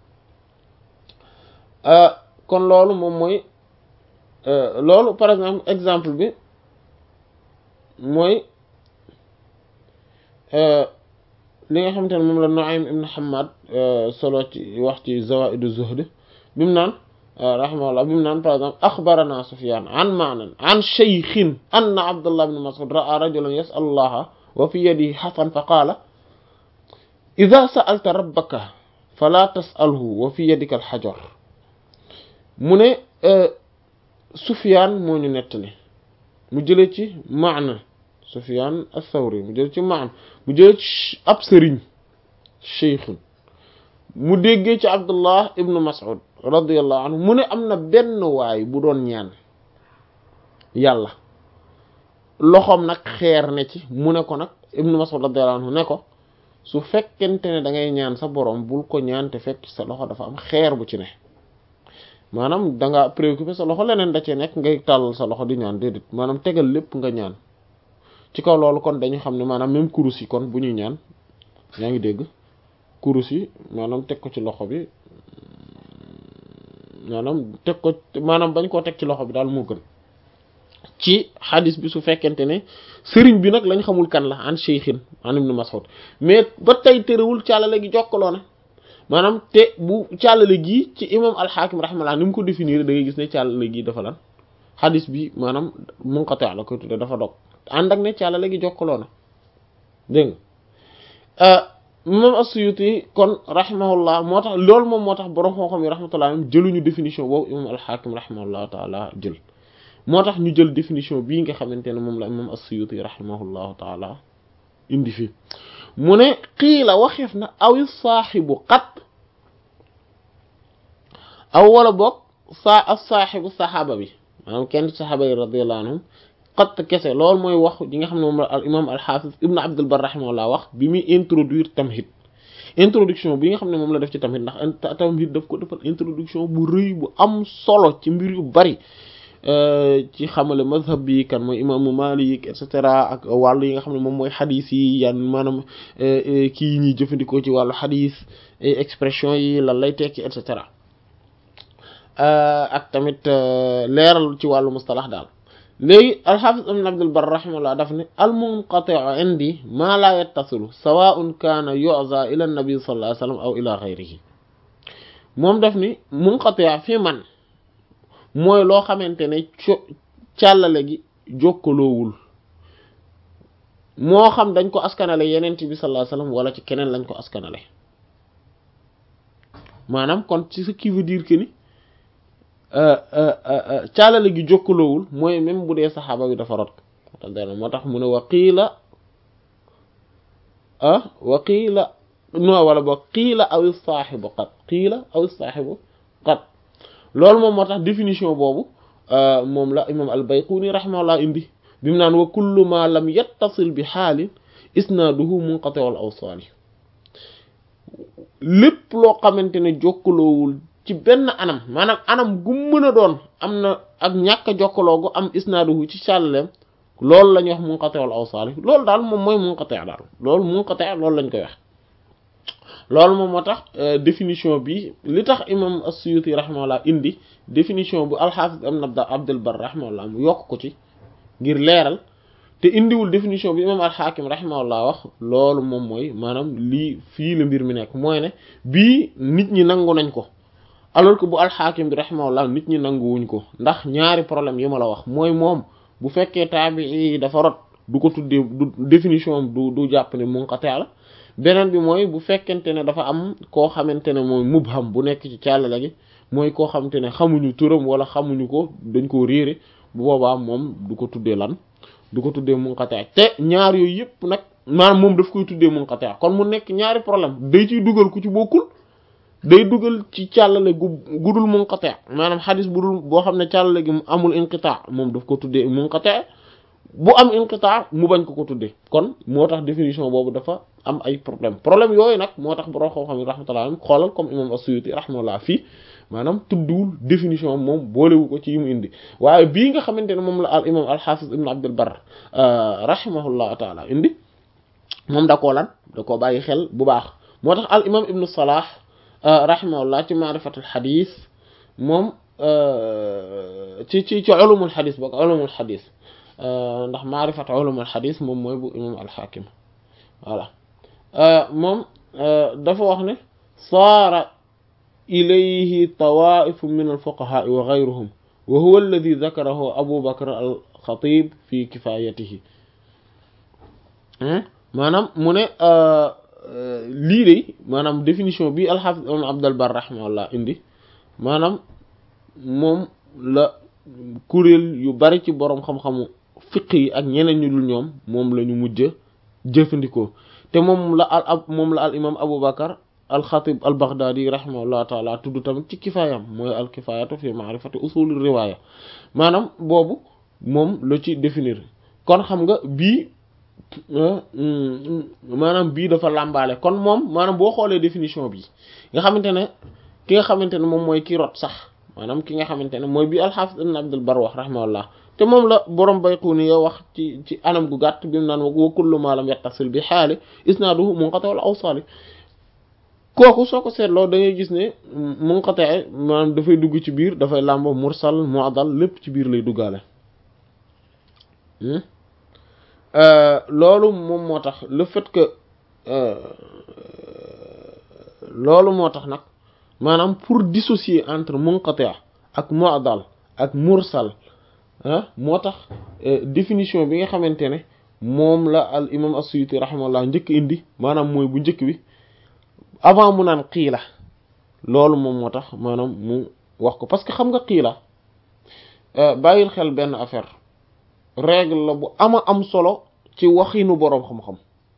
kon loolu moom mooy loolu par exemple exemple bi mooy li nga xamante ne moom la Nu'aym ibn Hammad solo ci wax ci Zawaid az-Zuhd bi mu naan rahimahullah bi mu naan par exemple axbarana Sufyan an Ma'nan an shaykhin anna Abdullah ibn Mas'ud ra'a rajulan yas'alu Allaha wa fi yadihi hafan fa qaala idha sa'alta rabbaka fala tas'alhu wa fi yadika al-hajar mu ne Sufyan moo ñu nettali mu jëlee ci Ma'na Sufyan ath-Thawri mu jëlee ci Ma'na mu jëlee ci ab sëriñ shaykhun mu déggee ci Abdullah ibn Mas'ud radiyallahu anhu mu ne am na benn waay bu doon ñaan yàlla loxoom nag xeer ne ci mu ne ko nag ibn Mas'ud radiyallahu anhu ne ko su fekkente ne da ngay ñaan sa borom bul ko ñaan te fekk sa loxo dafa am xeer bu ci ne maanaam da nga préoccupé sa loxo leneen da cee nekk ngay tàllal sa loxo di ñaan déedéet maanaam tegal lépp nga ñaan ci kaw loolu kon dañu xam ne maanaam même kurus yi kon bu ñuy ñaan yaa ngi dégg kurus yi maanaam teg ko ci loxo bi maanaam teg ko maanaam bañ koo teg ci loxo bi daal moo gën ci xadis bi su fekkente ne sëriñ bi nag lañ xamul kan la an cheikhin an ibn Mas'ud mais ba tey terewul càllale gi jokkaloo na maanaam te bu càllale gi ci imam al-Hakim rahimahullah ni mu ko définir da ngay gis ne càllale gi dafa lan xadis bi maanaam munqati la koy tudde dafa dog ànd ak ne càlla léegi jokkaloo na dégg nga imam as-Suyuti kon rahimahullah moo tax loolu moom moo tax borom xam-xam yi rahmatullah jëluñu définition boobu imam al-Hakim rahimahullah taala jël moo tax ñu jël définition bii nga xamante ne moom la imam as-Suyuti rahimahullahu taala indi fi mu ne qiila waxeef na awi saaxibu qat aw wala boog saa as saaxibu saxaaba bi maanaam kenn saxaaba yi radiyallahu anhum qat kese loolu mooy wax ji nga xam ne moom la al imam al-Hafiz ibn Abdul Barr rahimahullah wax bi muy introduire tamhid introduction bi nga xam ne moom la def ci tamhid ndax tamhid daf ko defal introduction bu rëy bu am solo ci mbir yu bari ci xamale mazhab bi kan mooy imaamu Malik et cetera ak wàllu yi nga xam ne moom mooy xadis yi yan maanaam kii ñuy jëfandikoo ci wàllu xadis expression yi lan lay tekki et cetera ak tamit leeral ci wàllu mustalax daal léegi alxaafis ibn Abdul Barr rahimahullah daf ne al munqati'u indi maa laa yattasilu sawaa'un kaana yu'za ila nabi sallallahu alayhi wa sallam aw ila ghayrihi moom daf ni munqati' fi man mooy loo xamante ne co càllale gi jokkaloowul moo xam dañ ko askanale yenent bi sallallahu alayhi wasallam wala ci keneen lañ ko askanale maanaam kon ci ce qui veut dire que ni càllale gi jokkaloowul mooy même bu dee saxaaba bi dafa rot moo tax mu ne wa qiila ah wa qiila no wala ba qiila aw saaxibu qat qiila aw saaxibu qat loolu moom moo tax définition boobu moom la imam al-Bayquni rahimahullah indi bi mu naan wa kullu ma lam yattasil bi xaalin isnaaduhu munqati al awsaali lépp loo xamante ne jokkaloowul ci benn anam maanaam anam gu mën a doon am na ak ñàkk a jokkaloo gu am isnaaduhu ci càllaleem loolu la ñuy wax munqati al awsaali loolu daal moom mooy munqati daal loolu munqati loolu lañ koy wax loolu moom moo tax définition bi li tax imam as-Suyuti rahimahullah indi définition bu al-Hafiz ibn Abdul Barr rahimahullah mu yokk ko ci ngir leeral te indiwul définition bi imam al-Hakim rahimahullah wax loolu moom mooy maanaam lii fii la mbir mi nekk mooy ne bii nit ñi nangu nañ ko alors que bu al-Hakim bi rahimahullah nit ñi nanguwuñ ko ndax ñaari problème yi ma la wax mooy moom bu fekkee taabii dafa rot du ko tuddee du définition du du jàpp ne munqati la beneen bi mooy bu fekkente ne dafa am koo xamante ne mooy mubham bu nekk ci càllale gi mooy koo xamante ne xamuñu turam wala xamuñu ko dañ koo réere bu boobaa moom du ko tuddee lan du ko tuddee munqati te ñaar yooyu yëpp nag maanaam moom daf koy tuddee munqati kon mu nekk ñaari problème day ciy dugal ku ci bokkul day dugal ci càllale gu gudul munqati maanaam xadis bu dul boo xam ne càllale gi mu amul inqita moom daf ko tuddee munqati bu am inqita mu bañ ko ko tuddee kon moo tax définition boobu dafa am ay problème problème yooyu nag moo tax borom xam-xam yi rahmatullah alayhi xoolal comme imam as-Suyuti rahmatullah fii maanaam tudduwul définition moom boolewu ko ci yi mu indi waaye bii nga xamante ne moom la al imam al-Hafiz ibn Abdul Barr rahimahullah taala indi moom da koo lan da koo bàyyi xel bu baax moo tax al imam ibnu Salah rahimahullah ci maarifatul xadis moom ci ci ci ulumul xadis boog ulumul xadis ndax maarifat ulumul xadis moom mooy bu imam al-Hakim voilà moom dafa wax ne saara ilayhi tawaifu min alfuqahaa wa gayruhum wa huwa alladi dakarahu abu bakr alxatib fi kifayatihi maanaam mu ne lii de maanaam définition bi alxaafis ibn abdul bar rahimahullah indi maanaam moom la kuréel yu bari ci boroom xam-xamu fiq yi ak ñeneen ñu dul ñoom moom la ñu mujj jëfandikoo te moom la al moom la al imam Abu Bakar al Xatib al Baghdadi rahimahullah taala tudd tamit ci kifaayam mooy al kifaayatu fi ma'rifati usul riwaaya maanaam boobu moom la ci définir kon xam nga bii maanaam bii dafa làmbaale kon moom maanaam boo xoolee définition bi nga xamante ne ki nga xamante ne moom mooy ki rot sax maanaam ki nga xamante ne mooy bii al-Hafiz ibn Abdul Barr wax rahimahullah te moom la borom Bayquni yow wax ci ci anam gu gàtt bi mu naan wa kullu ma lam yattasil bi xaali isnaaduhu munqati wal awsaali kooku soo ko seetloo da ngay gis ne munqati maanaam dafay dugg ci biir dafay làmbo mursal mu'dal lépp ci biir lay duggaale loolu moom moo tax le fait que loolu moo tax nag maanaam pour dissocier entre munqati ak mu'dal ak mursal ah moo tax définition bi nga xamante ne moom la al imam as-Suyuti rahimahullah njëkk indi maanaam mooy bu njëkk bi avant mu naan xiila loolu moom moo tax maanaam mu wax ko parce que xam nga xiila bàyyil xel benn affaire règle la bu ama am solo ci waxinu boroom xam-xam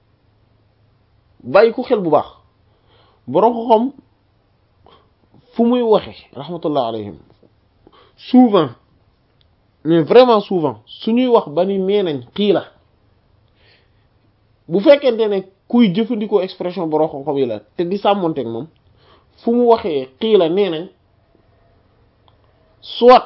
bàyyi ko xel bu baax boroom xam-xam fu muy waxe rahmatullah alayhim souvent mais vraiment souvent suñuy wax ba ni nee nañ xiila bu fekkente ne kuy jëfandikoo expression boroom xam-xam yi la te di sàmmonteeg moom fu mu waxee xiila nee nañ soit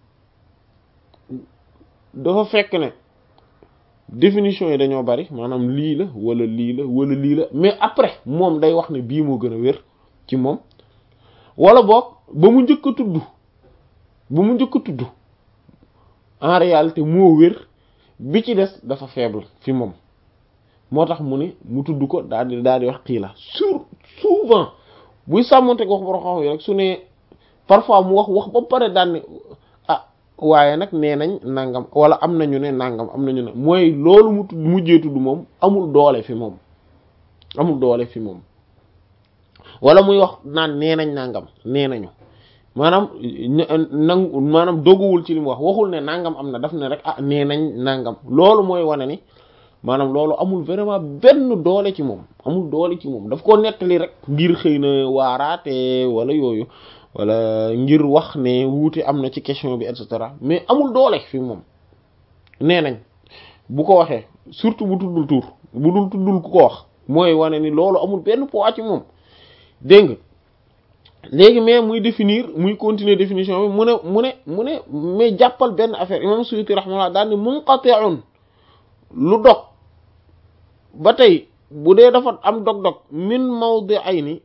dafa fekk ne définition yi dañoo bari maanaam lii la wala lii la wala lii la mais après moom day wax ne bii moo gën a wér ci moom wala boog ba mu njëkk a tudd ba mu njëkk a tudd en réalité moo wér bi ci des dafa faible fi moom moo tax mu ne mu tudd ko daal di daal di wax xii la sur souvent buy sàmmonte ko wax boro xam yi rek su ne parfois mu wax wax ba pare daan ne ah waaye nag nee nañ nangam wala am nañu ne nangam am nañu ne mooy loolu mu tudd mujjee tudd moom amul doole fi moom amul doole fi moom wala muy wax naan nee nañ nangam nee nañu maanaam nangu maanaam doguwul ci li mu wax waxul ne nangam am na daf ne rek ah nee nañ nangam loolu mooy wane ni maanaam loolu amul vraiment benn doole ci moom amul doole ci moom daf ko nettali rek ngir xëy na waaraate wala yooyu wala ngir wax ne wuute am na ci question bi et cetera mais amul doole fi moom nee nañ bu ko waxee surtout bu tuddul tur bu dul tuddul ku ko wax mooy wane ni loolu amul benn poids ci moom dégg nga léegi mais muy définir muy continuer définition bi mu ne mu ne mu ne mais jàppal benn affaire imam Suyuti rahmatullah daal ni munqati'un lu dog ba tey bu dee dafa am dog-dog min mawdi'ayni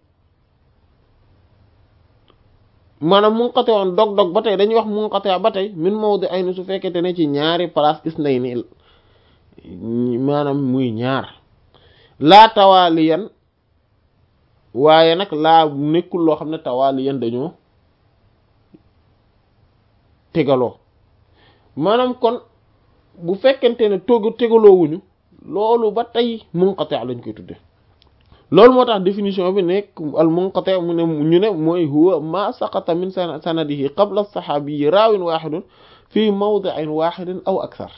maanaam munqati'un dog-dog ba tey dañuy wax munqati' ba tey min mawdi'ayni su fekkente ne ci ñaari place isnayni maanaam muy ñaar laa tawaaliyan waaye nag laa nekkul loo xam ne tawaaliyan dañoo tegaloo maanaam kon bu fekkente ne toog tegaloowuñu loolu ba tey munqati' lañ koy tudde loolu moo tax définition bi nekk al munqati' mu ne ñu ne mooy huwa ma saqata min sanadihi qabla as-sahabi raawin wahidun fi mawdi'in wahidin aw akthar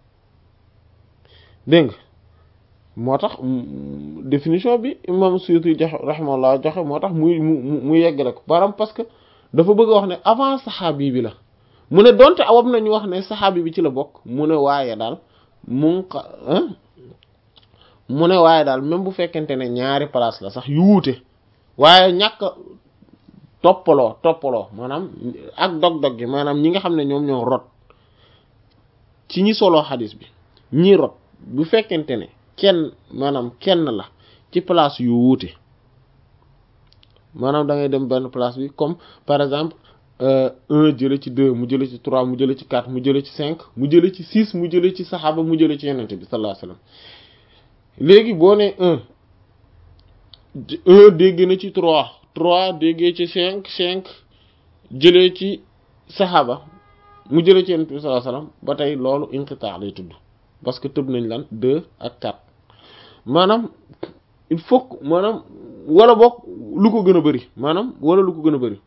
dégg nga moo tax définition bi imam Suyuti joxe rahimahullah joxe moo tax muy mu mu yeggale ko baram parce que dafa bëgg a wax ne avant saxaabi bi la mu ne donte awam nañu wax ne saxaabi bi ci la bokk mu ne waaye daal mun mu ne waaye daal même bu fekkente ne ñaari place la sax yu wuute waaye ñàkk toppaloo toppaloo maanaam ak dog-dog gi maanaam ñi nga xam ne ñoom ñoo rot ci ñi soloo xadis bi ñi rot bu fekkente ne kenn maanaam kenn la ci place yu wuute maanaam da ngay dem benn place bi comme par exemple un jële ci deux mu jële ci trois mu jële ci quatre mu jële ci cinq mu jële ci six mu jële ci saxaaba mu jële ci yenente bi sallallahu alayhi wasallam léegi boo ne un un dégg na ci trois trois déggee ci cinq cinq jëlee ci saxaaba mu jële ci yenente bi sallallahu alayhi wasallam ba tey loolu inqita lay tudd parce que tëb nañ lan deux ak quatre maanaam il faut maanaam wala boog lu ko gën a bari maanaam wala lu ko gën a bari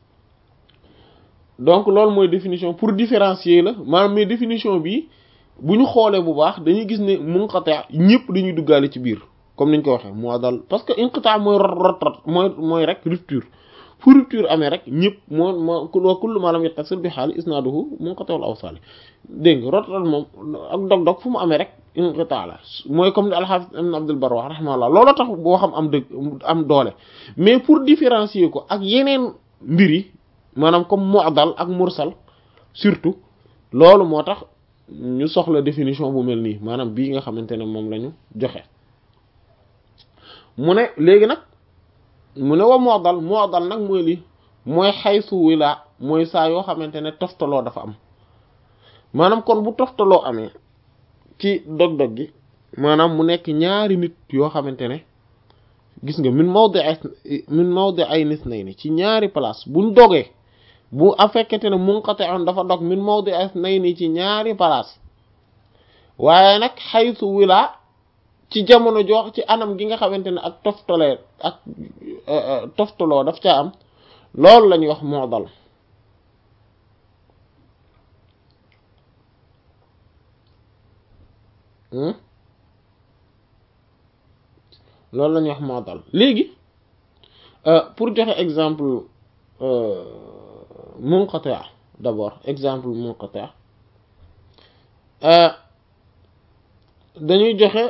donc loolu mooy définition pour différencier la maanaam mais définition bi bu ñu xoolee bu baax dañuy gis ne munqati' ñëpp dañuy duggaale ci biir comme niñ ko waxee moo dal parce que inqita' mooy rot rot rot mooy mooy rek rupture fu rupture amee rek ñëpp moo moo wa kullu ma lam yattasil bi haali isnaaduhu munqati'ul awsaal dégg nga rot rot moom ak dog-dog fu mu amee rek inqita' la mooy comme ni al-Hafiz ibn Abdul Barr wax rahimahullah loolu tax boo xam am dëgg am doole mais pour différencier ko ak yeneen mbir yi maanaam comme mu'dal ak mursal surtout loolu moo tax ñu soxla définition bu mel nii maanaam bii nga xamante ne moom la ñu joxe mu ne léegi nag mu ne wa mu'dal mu'dal nag mooy lii mooy xaysu wila mooy saa yoo xamante ne toftaloo dafa am maanaam kon bu toftaloo amee ci dog-dog gi maanaam mu nekk ñaari nit yoo xamante ne gis nga min mawdi'i min mawdi'i nisnayni ci ñaari place buñ dogee bu a fekkete ne munqati'un dafa dog min mawdi asnayni ci ñaari place waaye nag xaytu wilaa ci jamono jox ci anam gi nga xamante ne ak toftalee ak toftaloo daf caa am loolu la ñuy wax mu'dal loolu la ñuy wax mu'dal léegi pour joxe exemple munqati' d'abord exemple munqati' dañuy joxe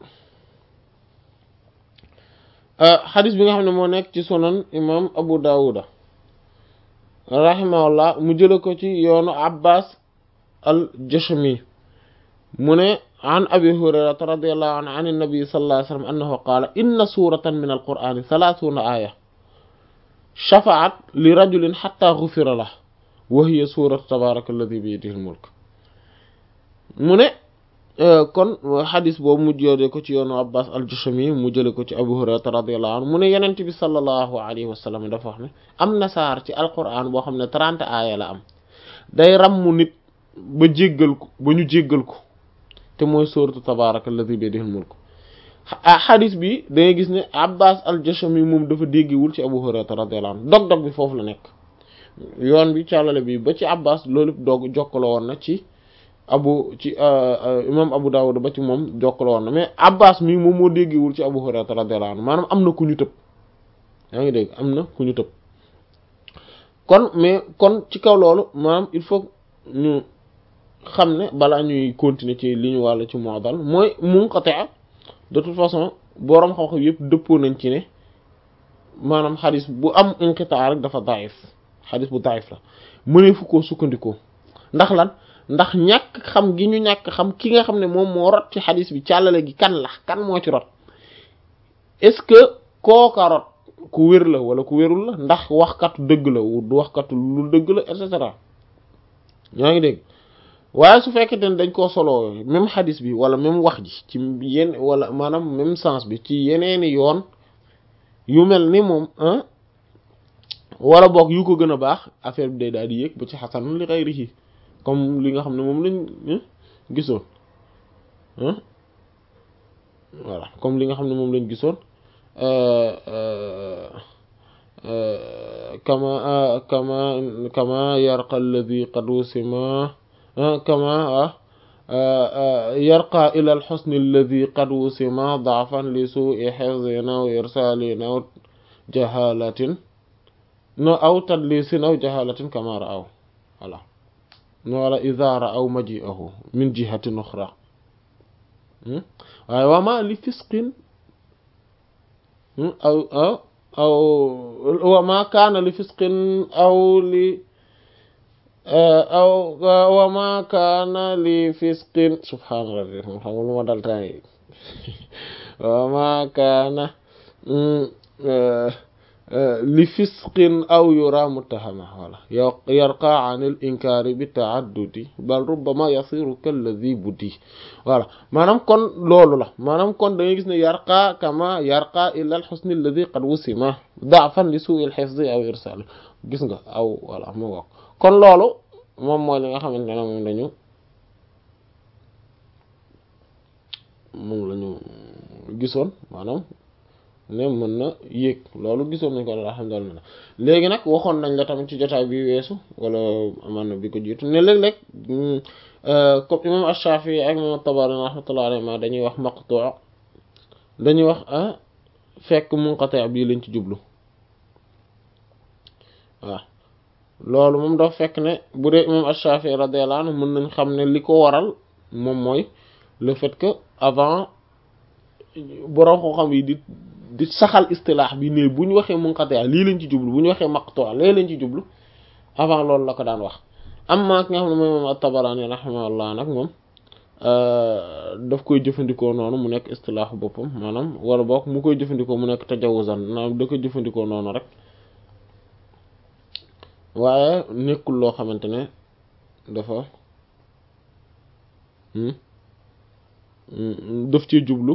xadis bi nga xam ne moo nekk ci sunan imam Abu Dawuda rahimahullah mu jële ko ci yoonu Abbas al-Jashami mu ne an abi hurayrata radiyallahu anhu an an-nabi sallallahu alayhi wa sallam annahu qaala inna suratan min al-qur'ani thalathuna aya shafa'at li rajulin hatta ghufira lahu wa hiya suratu tabaraka alladhi bi yadihi al-mulk mu ne kon xadis boobu mu jëlee ko ci yoonu Abbas al-Jushami mu jëlee ko ci Abu Hurayra radiyallahu anhu mu ne Yonent bi sallallahu alayhi wa sallam dafa wax ne am na saar ci alquran boo xam ne trente aaya la am day rammu nit ba jéggal ko ba ñu jéggal ko te mooy sooratu tabaaraka allazi bi yadihil mulk xadis bi da ngay gis ne Abbas al-Jushami moom dafa déggiwul ci Abu Hurayra radiyallahu anhu dog-dog bi foofu la nekk yoon bi càllale bi ba ci Abbas loolu doog jokkaloo woon na ci. abu ci imam Abu Dawud ba ci moom jokkaloo woon na mais Abbas mii moom moo déggewul ci Abu Hurayra radiyallahu anhu maanaam am na ku ñu tëb yaa ngi dégg am na ku ñu tëb kon mais kon ci kaw loolu maanaam il faut ñu xam ne balaa ñuy continuer ci li ñu wàll ci mu'dal mooy munqati' de toute façon boroom xam-xam yëpp dëppoo nañ ci ne maanaam xadis bu am inqitaa rek dafa daif xadis bu daif la mënee fu koo sukkandikoo ndax lan ndax ñàkk xam gi ñu ñàkk xam ki nga xam ne moom moo rot ci xadis bi càllale gi kan la kan moo ci rot est-ce que kooka rot ku wér la wala ku wérul la ndax waxkatu dëgg la du waxkatu lu dëgg la et cetera ñaa ngi dégg waaye su fekkente ne dañ koo soloo même xadis bi wala même wax ji ci yenn wala maanaam même sens bi ci yeneeni yoon yu mel ni moom wala boog yu ko gën a baax affaire bi day daal di yéeg ba ci xasan li xayrihi comme li nga xam ne moom lañ gisoon voilà comme li nga xam ne moom lañ gisoon kama kama kama yarqa alladhi qad wusima kama yarqa ila alxusni alladhi qad wusima da'fan li su'i hifdhin aw irsalin aw jahalatin no aw tadlisin aw jahalatin kama ra'aw voilà wala idha ra'aw maji'ahu min jihatin ukhra waaye wama li fisqin aw aw aw wama kaana li fisqin aw li aw wama kaana li fisqin subhaana rabbi xam nga lu ma dal tay wama kaana li fisqin aw yura muttahama wala yarqa an al inkari bi taaddudi bal rubbama yasiru kalladhi buddi voilà maanaam kon loolu la maanaam kon da ngay gis ne yarqa kama yarqa ila al husn alladhi qad wusima da'fan li su'i al hifz aw irsal gis nga aw voilà mu wax kon loolu moom mooy li nga xamante ne moom lañu moom lañu gisoon maanaam ne mën na yéeg loolu gisoon nañ ko alhamdulillah léegi nag waxoon nañ la tamit ci jotaay bi weesu wala amaan na bi ko jiitu ne léeg-léeg comme imam Ash-Shafi'i ak imam At-Tabari rahmatullahi alayhi ma dañuy wax maqtu' dañuy wax fekk munqati' bii lañ ci jublu waaw loolu moom dafa fekk ne bu dee imam Ash-Shafi'i radiyallahu anhu mën nañ xam ne li ko waral moom mooy le fait que avant borom koo xam yi di di saxal istilaax bi ne bu ñu waxee munqati lii lañ ci jublu bu ñu waxee maqtu lee lañ ci jublu avant loolu la ko daan wax amma ki nga xam ne mooy moom at-Tabarani rahimahullah nag moom daf koy jëfandikoo noonu mu nekk istilaaxu boppam maanaam wala boog mu koy jëfandikoo mu nekk tajawuzan maanaam da koy jëfandikoo noonu rek waaye nekkul loo xamante ne dafa daf ci jublu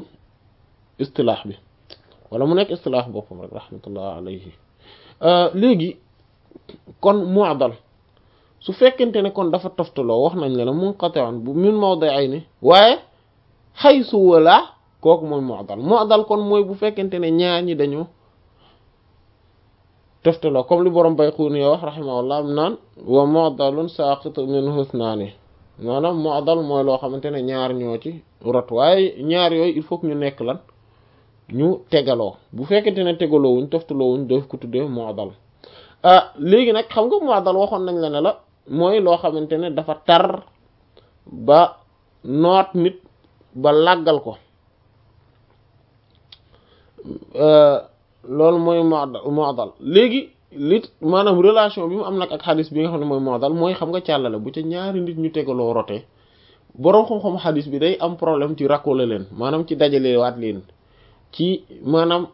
istilaax bi wala mu nekk istilaax boppam rek rahmatullah alayhi léegi kon mu'dal su fekkente ne kon dafa toftaloo wax nañ la ne munqati'un bu min mawdi'ayni waaye haythu wala kooku mooy mu'dal mu'dal kon mooy bu fekkente ne ñaar ñi dañoo toftaloo comme li borom Bayquni wax rahimahullah naan wa mu'dalun saqitu minhu ithnaani maanaam mu'dal mooy loo xamante ne ñaar ñoo ci rot waaye ñaar yooyu il faut que ñu nekk lan ñu tegaloo bu fekkente ne tegaloo wuñ toftaloo wuñ doof ko tuddee mu'dal ah léegi nag xam nga mu'dal waxoon nañ la ne la mooy loo xamante ne dafa tar ba noot nit ba làggal ko loolu mooy mu'dal léegi li maanaam relation bi mu am nag ak xadis bi nga xam ne mooy mu'dal mooy xam nga càllale bu ca ñaari nit ñu tegaloo rotee boroom xam-xam xadis bi day am problème ci rakkole leen maanaam ci dajale waat leen ci maanaam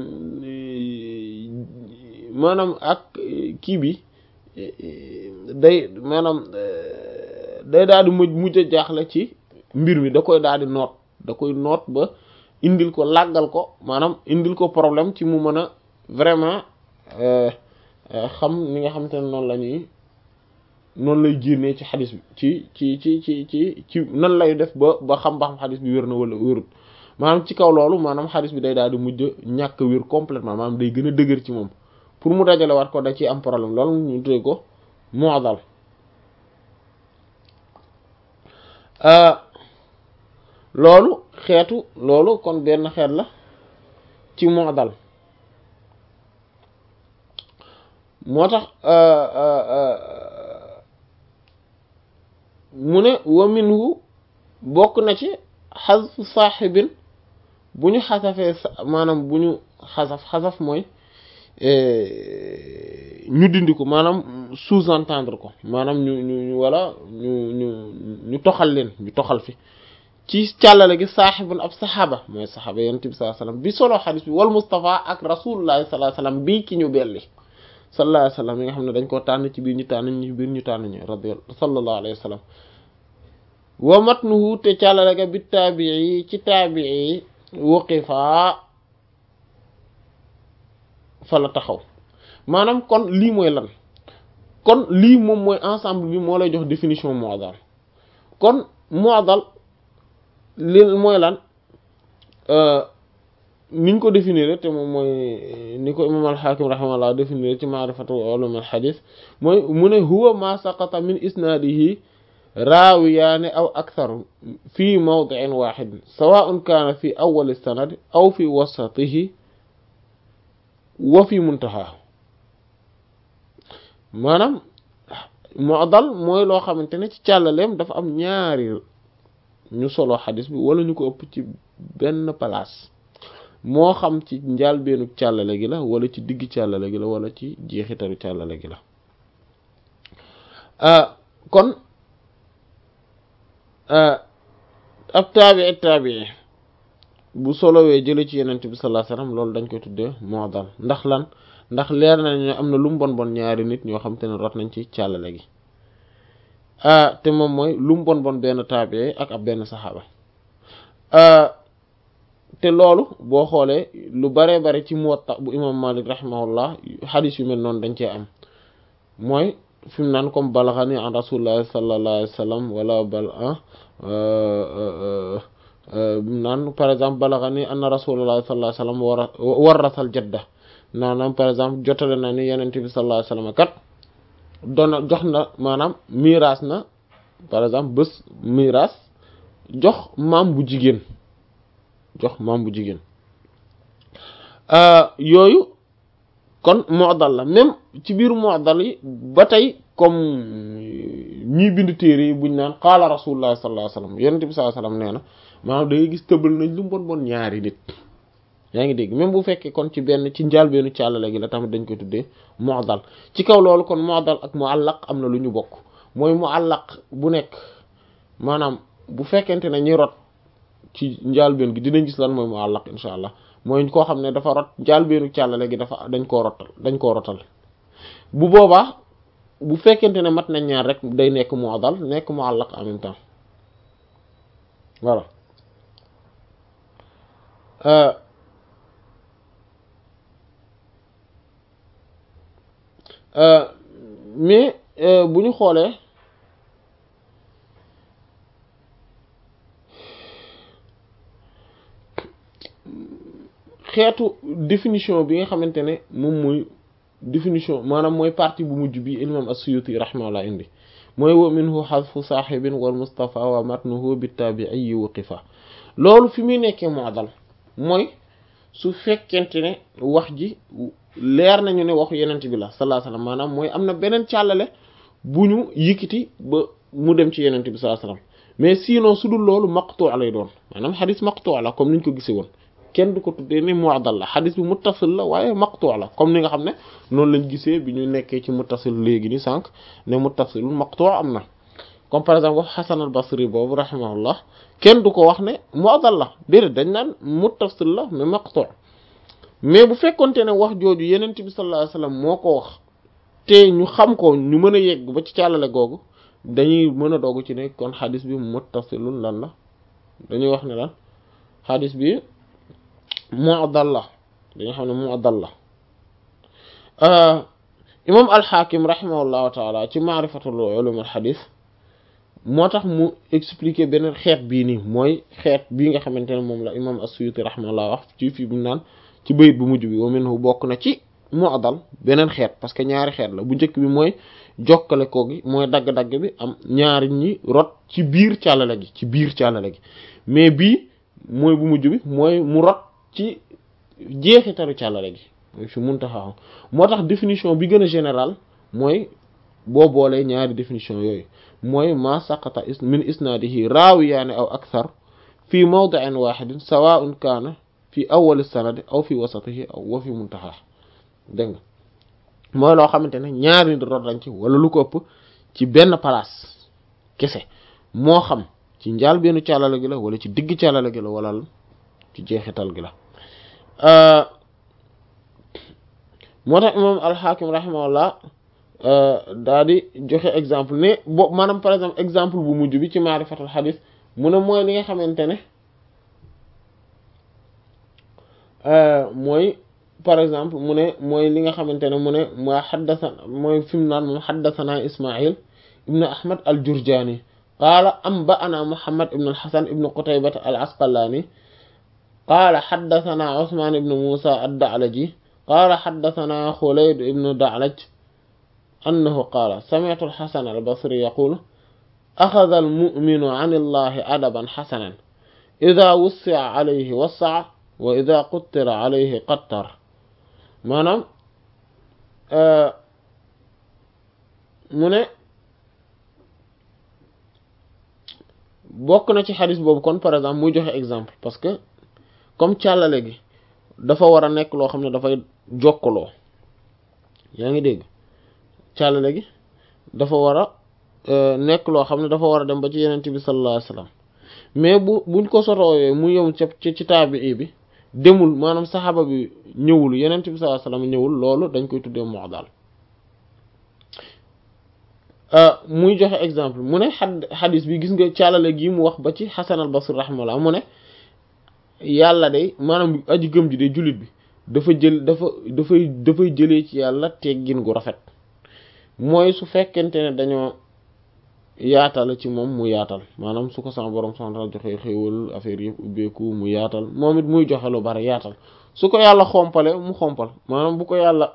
maanaam ak kii bi day maanaam day daal di mujj mujj a jaaxle ci mbir mi da koy daal di noot da koy noot ba indil ko làggal ko maanaam indil ko problème ci mu mën a vraiment xam ni nga xamante ne noonu la ñuy noonu lay génnee ci xadis bi ci ci ci ci ci ci nan lay def ba ba xam ba xam xadis bi wér na wala wérut maanaam ci kaw loolu maanaam xadis bi day daal di mujj ñàkk wér complètement maanaam day gën a dëgër ci moom pour mu dajale waat ko da ciy am problème loolu ñu tuddee ko mu'dal loolu xeetu loolu kon benn xeet la ci mu'dal moo tax mu ne wa minhu bokk na ci xasfu saaxibin bu ñu xasafee maanaam bu ñu xasaf xasaf mooy ñu dindi ko maanaam sous-entendre ko maanaam ñu ñu ñu wala ñu ñu ñu toxal leen ñu toxal fi ci càllale gi saaxibun ab saxaaba mooy saxaaba yonent bi sallallahu alayhi wasallam bi solo xadis bi wal Mustafa ak rasulullahi sallallahu alayhi wasallam bii ki ñu belli sallallahu alayhi wasallam yi nga xam ne dañ koo tànn ci biir ñu tànn ñu biir ñu tànn ñu radiyallahu sallallahu alayhi wasallam wa matnuhu te càllale ga bi taabii ci taabii waqifa fa la taxaw maanaam kon lii mooy lan kon lii moom mooy ensemble bi moo lay jox définition mu'dal kon mu'dal li mooy lan niñ ko définir te moom mooy ni ko imam al-Hakim rahimahullah définir ci ma'rifatu ulum al-hadith mooy mu ne huwa ma saqata min isnadihi raawiyaani aw aktharu fi mawdi'in wahid sawa'un kana fi awwal as-sanad aw fi wasatihi wa fi muntaha maanaam mu'dal mooy loo xamante ne ci càllaleem dafa am ñaari ñu solo xadis bi wala ñu ko ëpp ci benn place moo xam ci njaalbeenu càllale gi la wala ci digg càllale gi la wala ci jeexitalu càllale gi la kon ab taabii taabii bu solowee jële ci yenent bi sallallahu alayhi wasallam loolu dañ koy tuddee mu'dal ndax lan ndax leer nañ ne am na lu mu bon bon ñaari nit ñoo xam te ne rot nañ ci càllale gi te moom mooy lu mu bon bon benn taabii ak ab benn saxaaba te loolu boo xoolee lu baree bare ci Muwatta bu imam Malik rahimahullah xadis yu mel noonu dañ cee am mooy fi mu naan comme balaxani an rasulillahi sallallahu alayhi wa sallam wala bal naan par exemple balaxani anna rasulillahi sallallahu alayhi wa sallam war warrasal jadda naanaam par exemple jotale na ni yenent bi sallallahu alayhi wa sallam kat doona jox na maanaam miraas na par exemple bés miraas jox maam bu jigéen jox maam bu jigéen yooyu kon mu'dal la même ci biir mu'dal yi ba tey comme ñiy bind téere yi buñ naan qaala rasulullah sallallahu alayhi wasallam yonent bi sallallahu alayhi wasallam nee na maanaam da ngay gis tëbal nañ lu bon bon ñaari nit yaa ngi dégg même bu fekkee kon ci benn ci njaal benn càllale gi la tamit dañ koy tuddee mu'dal ci kaw loolu kon mu'dal ak mu'allaq am na lu ñu bokk mooy mu'allaq bu nekk maanaam bu fekkente ne ñi rot ci njaalbeen gi dinañ gis lan mooy mu'allaq insha allah mooy koo xam ne dafa rot njaalbeenu càllale gi dafa dañ koo rotal dañ koo rotal bu boobaa bu fekkente ne mat nañ ñaar rek day nekk mu'dal nekk mu'allaq en même temps voilà mais bu ñu xoolee xeetu définition bi nga xamante ne moom mooy définition maanaam mooy partie bu mujj bi imam as-Suyuti rahimahullah indi mooy wa minhu xadfu saaxibin wal mustafa wa matnuhu bi tabi'i wuqifa loolu fi muy nekkee mu'dal mooy su fekkente ne wax ji leer nañu ne waxu yenent bi la sallallahu alayhi wasallam maanaam mooy am na beneen càllale bu ñu yëkkati ba mu dem ci yenent bi sallallahu alayhi wasallam mais sinon su dul loolu maqtu' lay doon maanaam xadis maqtu' la comme niñ ko gisee woon kenn du ko tuddee ni mu'dal la xadis bi muttasil la waaye maqtu' la comme ni nga xam ne noonu lañ gisee bi ñu nekkee ci muttasil léegi ni sànq ne muttasilul maqtu' am na comme par exemple wax Hasan al-Basri boobu rahimahullah kenn du ko wax ne mu'dal la déedéet dañ naan muttasil la mais maqtu' mais bu fekkonte ne wax jooju yenent bi sallallahu alayhi wasallam moo ko wax te ñu xam ko ñu mën a yegg ba ci càllale googu dañuy mën a dogg ci ne kon xadis bi muttasilun lan la dañuy wax ne lan xadis bi mu'dal la dañuy xam ne mu'dal la imam al-Hakim rahimahullahu taala ci maarifatul ulum al-hadith moo tax mu expliquer beneen xeet bii nii mooy xeet bii nga xamante ne moom la imam as-Suyuti rahimahullah wax ci fii bu naan ci bayit bu mujj bi wa minhu bokk na ci mu'dal beneen xeet parce que ñaari xeet la bu njëkk bi mooy jokkale ko gi mooy dagg-dagg bi am ñaari ñi rot ci biir càllale gi ci biir càllale gi mais bii mooy bu mujj bi mooy mu rot ci jeexitalu càllale gi mooy fi muntaha moo tax définition bi gën a général mooy boo boolee ñaari définition yooyu mooy ma saqata min isnaadihi raawiyaani aw akthar fi mawdi'in wahidin sawa'un kaana fi awwal sanad aw fi wasatihi aw wa fi muntaha dégg nga mooy loo xamante ne ñaari nit rot lañ ci wala lu ko ëpp ci benn place kese moo xam ci njaal benn càllale gi la wala ci digg càllale gi la wala ci jeexital gi la moo tax imam alxaakim rahimahullah daa di joxe exemple ne bo maanaam par exemple exemple bu mujj bi ci maarifatul xadis mu ne mooy li nga xamante ne mooy par exemple mu ne mooy li nga xamante ne mu ne mooy xaddasa mooy fi mu naan moom xaddasana ismail ibnu ahmad al jurjani qaala anba'ana muhammad ibnu alxasan ibnu qutaybata al asqalaani qaala xaddasana usmaan ibnu muusa ad-da'laji qaala xaddasana xuleyd ibnu da'laj annahu qaala sami'tu al-xasan al-basri yaqulu axada al-mu'minu an allahi adaban xasanan ida wussi'a alayhi wassa'a wa ida quttira alayhi qattar maanaam mu ne bokk na ci xadis boobu kon par exemple muy joxe exemple parce que comme càllale gi dafa war a nekk loo xam ne dafay jokkaloo yaa ngi dégg càllale gi dafa war a nekk loo xam ne dafa war a dem ba ci yenent bi sallallahu alayhi wasallam mais bu buñ ko sotooyee mu yëw ci ci taabii bi demul maanaam saxaaba bi ñëwul yenent bi sallallahu alayhi wasallam ñëwul loolu dañ koy tuddee mu'dal muy joxe exemple mu ne xad xadis bi gis nga càllale gi mu wax ba ci Hasan al-Basri rahimahullah mu ne yàlla day maanaam aji gëm ji de jullit bi dafa jël dafa dafay dafay jëlee ci yàlla teggin gu rafet mooy su fekkente ne dañoo yaatal ci moom mu yaatal maanaam su ko sama borom santal joxe xéewal affaire yëpp ubbeeku mu yaatal moom it muy joxe lu bari yaatal su ko yàlla xompale mu xompal maanaam bu ko yàlla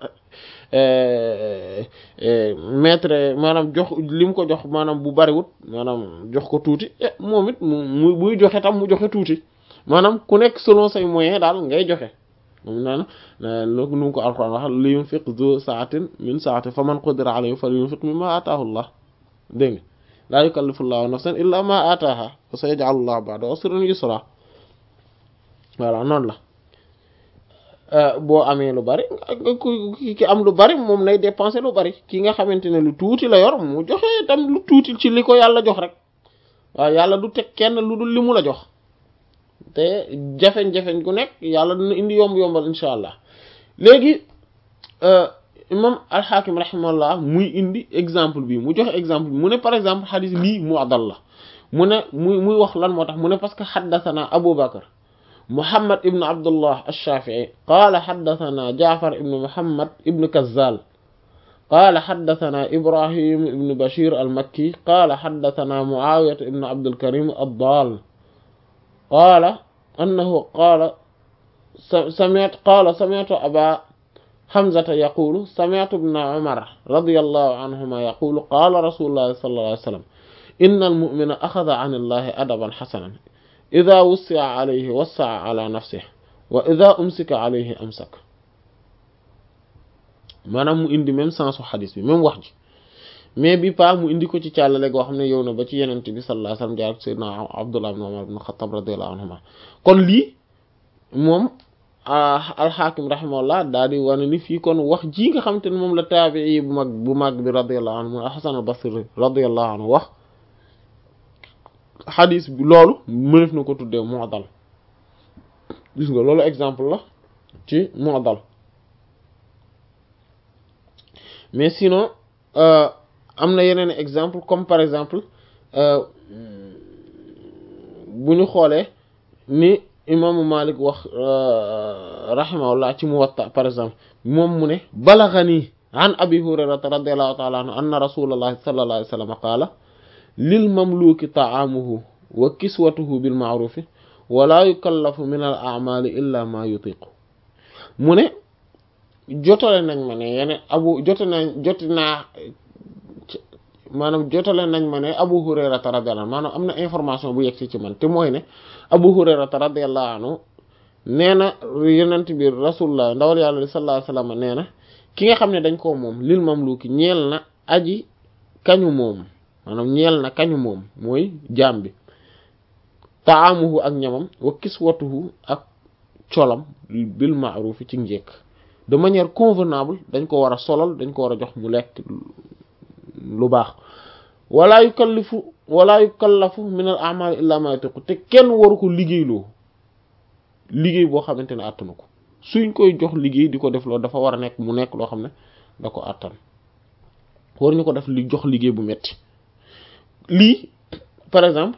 maître maanaam jox li mu ko jox maanaam bu bariwut maanaam jox ko tuuti moom it mu mu buy joxe tam mu joxe tuuti maanaam ku nekk selon say moyen daal ngay joxe moom naan lu nu ko alxuraan wax li yunfiq zu saatin min saati fa man qudira alayhi falyunfiq mimma ataahu Allah dégg nga laa yukallifu llahu nafsan illa ma ataaha fa sayaj'alu llahu ba'da usrin yusra voilà noonu la boo amee lu bari ki am lu bari moom nay dépenser lu bari ki nga xamante ne lu tuuti la yor mu joxe tam lu tuuti ci li ko yàlla jox rek waaw yàlla du teg kenn lu dul li mu la jox te jafeñ-jafeñ gu nekk yàlla dina indi yomb-yombal insha allah léegi imam alxaakim rahimahullah muy indi exemple bi mu joxe exemple bi mu ne par exemple xadis lii mu'dal la mu ne muy muy wax lan moo tax mu ne parce que xaddathana abu bakar muhammad ibn abdullah ash-shafi'i qaala xaddathana jaafar ibn muhammad ibn kazzal qaala xaddatanaa ibrahim ibnu bashir almakki qaala xaddatanaa muawiyata ibnu abdulkarim addaal qaala annahu qaala sami'tu qaala sami'tu aba hamzata yaqulu sami'tu ibna umar radiyallahu anhuma yaqulu qaala rasulullahi sallallahu alayhi wa sallam inna almu'mina axada an illahi adaban xasanan ida wussi'a alayhi wassa'a ala nafsihi wa ida umsika alayhi amsaka maanaam mu indi même sens u xadis bi même wax ji mais bi pas mu indi ko ci càllale goo xam ne yow na ba ci yenente bi sallallahu alayhi wasallam jaar sayyidina Abdullah ibn Umar ibn Khattab radiyallahu anhuma kon lii moom alxaakim rahimahullah daal di wane ni fii kon wax ji nga xam te ne moom la taabii bu mag bu mag bi radiyallahu anhu Hasan al-Basri radiyallahu anhu wax xadis bi loolu mënef na ko tuddee mu'dal gis nga loolu exemple la ci mu'dal mais sinon am na yeneen exemple comme par exemple bu ñu xoolee ni imaamu Malik wax rahimahullah ci Muwatta par exemple moom mu ne balaghani an abi hurayrata radiyallahu ta'ala anhu anna rasulallahi sallallahu alayhi wa sallam qaala lil mamluki ta'amuhu wa kiswatuhu bil ma'rufi wa la yukallafu min al a'mali illa ma yutiqu mu ne jotale nañ ma ne yene abu jote nañ joti naa maanaam jotale nañ ma ne abu hurayrata radiyallahu anhu maanaam am na information bu yegg si ci man te mooy ne abu hurayrata radiyallahu anhu nee na yenent bi rasulullah ndawal yàlla sallallahu alayhi wasallam nee na ki nga xam ne dañ koo moom lil mamluki ñeel na aji kañu moom maanaam ñeel na kañu moom mooy jaam bi taamuhu ak ñamam wa kiswatuhu ak colam bil ma'ruf ci njekk de manière convenable dañ ko war a solal dañ ko war a jox mu lekk lu baax wala yukallifu wala yukallafu min al a'mal illa ma yatiqu te kenn waru ko liggéeyloo liggéey boo xamante ne àttanu ko suñ koy jox liggéey di ko def loolu dafa war a nekk mu nekk loo xam ne da ko àttan war ñu ko def li jox liggéey bu metti lii par exemple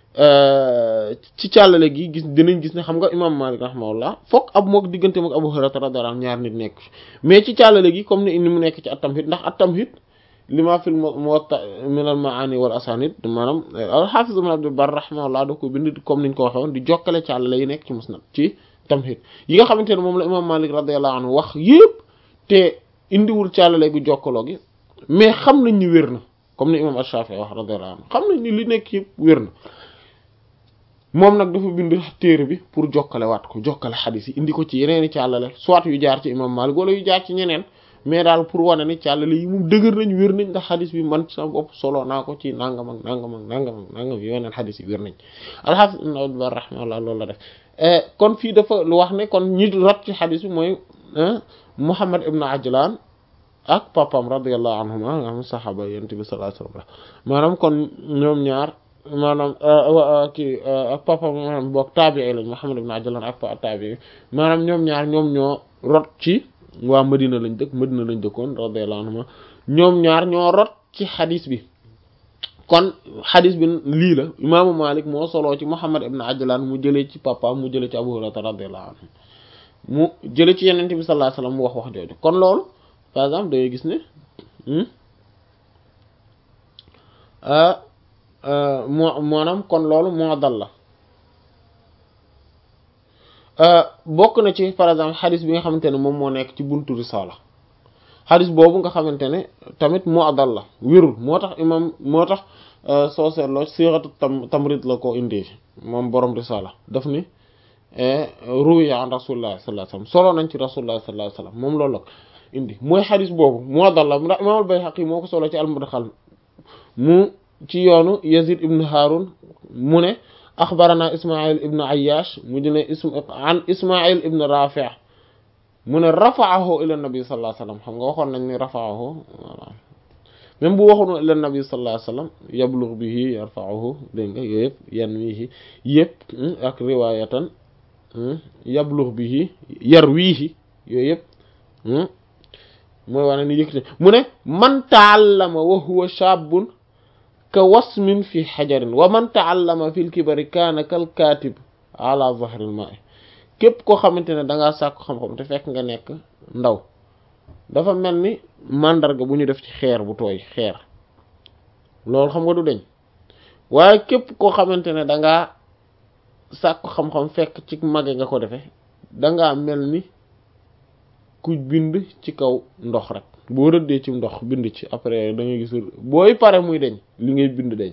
ci càllale gi gis dinañ gis ne xam nga imam Malik rahimahullah fokk ab mook diggante mook Abu Hurayra radiyallahu anhu ñaar nit nekk mais ci càllale gi comme ni ni mu nekk ci at-Tamhid ndax at-Tamhid lima fil Muwatta min al-ma'ani wal asanid maanaam al-Hafiz Ibn Abd al-Barr rahimahullah da ko bind comme niñ ko waxee woon di jokkale càllale yi nekk ci Musnad ci Tamhid yi nga xamante ne moom la imam Malik radiyallahu anhu wax yépp te indiwul càllale gu jokkaloo gi mais xam nañ ni wér na comme ni imam Ash-Shafi'i wax radiyallahu anhu xam nañ ni li nekk yëpp wér na moom nag dafa bind téere bi pour jokkale waat ko jokkale xadis yi indi ko ci yeneeni càllale soit yu jaar ci imam Malik wala yu jaar ci ñeneen mais daal pour wane ni càllale yi moom dëgër nañ wér nañ ndax xadis bi man sama bopp solo naa ko ci nangam ak nangam ak nangam ak nangam yeneen xadis yi wér nañ al-Hafiz Ibn Abd al-Barr rahimahullah loolu la def kon fii dafa lu wax ne kon ñi rot ci xadis bi mooy Muhammad ibn Ajlan ak papam radiyallahu anhuma nga xam saxaaba yonent bi sallallahu alayhi wasallam maanaam kon ñoom ñaar maanaam kii ak papa maanaam boog taabii lañ Muhammad ibn Ajlan ak pa taabii maanaam ñoom ñaar ñoom ñoo rot ci waa Madina lañ dëkk Madina lañ dëkkoon radiyallahu anhuma ñoom ñaar ñoo rot ci xadis bi kon xadis bi lii la imaamu Malik moo soloo ci Muhammad ibn Ajlan mu jëlee ci papa mu jëlee ci Abu Hurayra radiyallahu anhu mu jëlee ci Yonent bi sallallahu alayhi wasallam mu wax wax jooju kon loolu par exemple dangay gis ne moo maanaam kon loolu moo dal la bokk na ci par exemple xadis bi nga xamante ne moom moo nekk ci buntu risala xadis boobu nga xamante ne tamit moo dal la wérul moo tax imam moo tax soo seetloo siratu tam tamrit la ko indee moom borom risala daf ni ruwiya an rasulullah sallallahu alayhi wasallam solo nañ ci rasulullah sallallahu alayhi wasallam moom loolu la indi mooy xadis boobu moo dal la ndax imam al-Bayhaqi moo ko solo ci al-Mudkhal mu ci yoonu Yazid ibn Harun mu ne axbarana Ismail ibn Ayyash mu ne ism an Ismail ibn Rafi' mu ne rafa'ahu ila nabi sallallahu alayhi wasallam xam nga waxoon nañ ni rafa'ahu voilà même bu waxoon ila nabi sallallahu alayhi wasallam yablugh bihi yarfa'uhu dégg nga yooyu yëpp yanwihi yëpp ak riwayatan yablugh bihi yarwihi yooyu yëpp mooy wane ni yëkkati mu ne man ta'allama wa huwa shabun ka wasmin fi xajarin wa man ta'allama fil kibari kaana kal kaatib ala zahril ma'i képp koo xamante ne dangaa sàkku xam-xam te fekk nga nekk ndaw dafa mel ni màndarga bu ñu def ci xeer bu tooy xeer loolu xam nga du deñ waaye képp koo xamante ne dangaa sàkku xam-xam fekk ci mage nga ko defee dangaa mel ni ku bind ci kaw ndox rek boo rëddee ci ndox bind ci après da ngay gis booy pare muy deñ li ngay bind deñ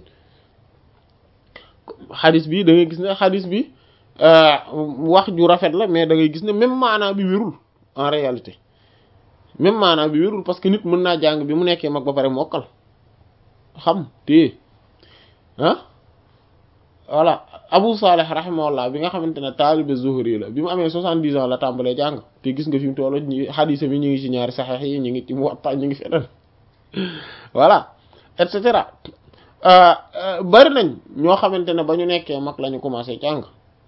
xadis bi da ngay gis ne xadis bi wax ju rafet la mais da ngay gis ne même maanaa bi wérul en réalité même maanaa bi wérul parce que nit mën naa jàng bi mu nekkee mag ba pare mokkal xam téye ah voilà Abu Salih rahimahullah bi nga xamante ne taalibe Zuhri la bi mu amee soixante-dix ans la tàmbalee jàng te gis nga fi mu toll ñi xadisa bi ñu ngi ci ñaari saxeex yi ñu ngi ci Muwatta ñu ngi feneen voilà et cetera bari nañ ñoo xamante ne ba ñu nekkee mag la ñu commencé jàng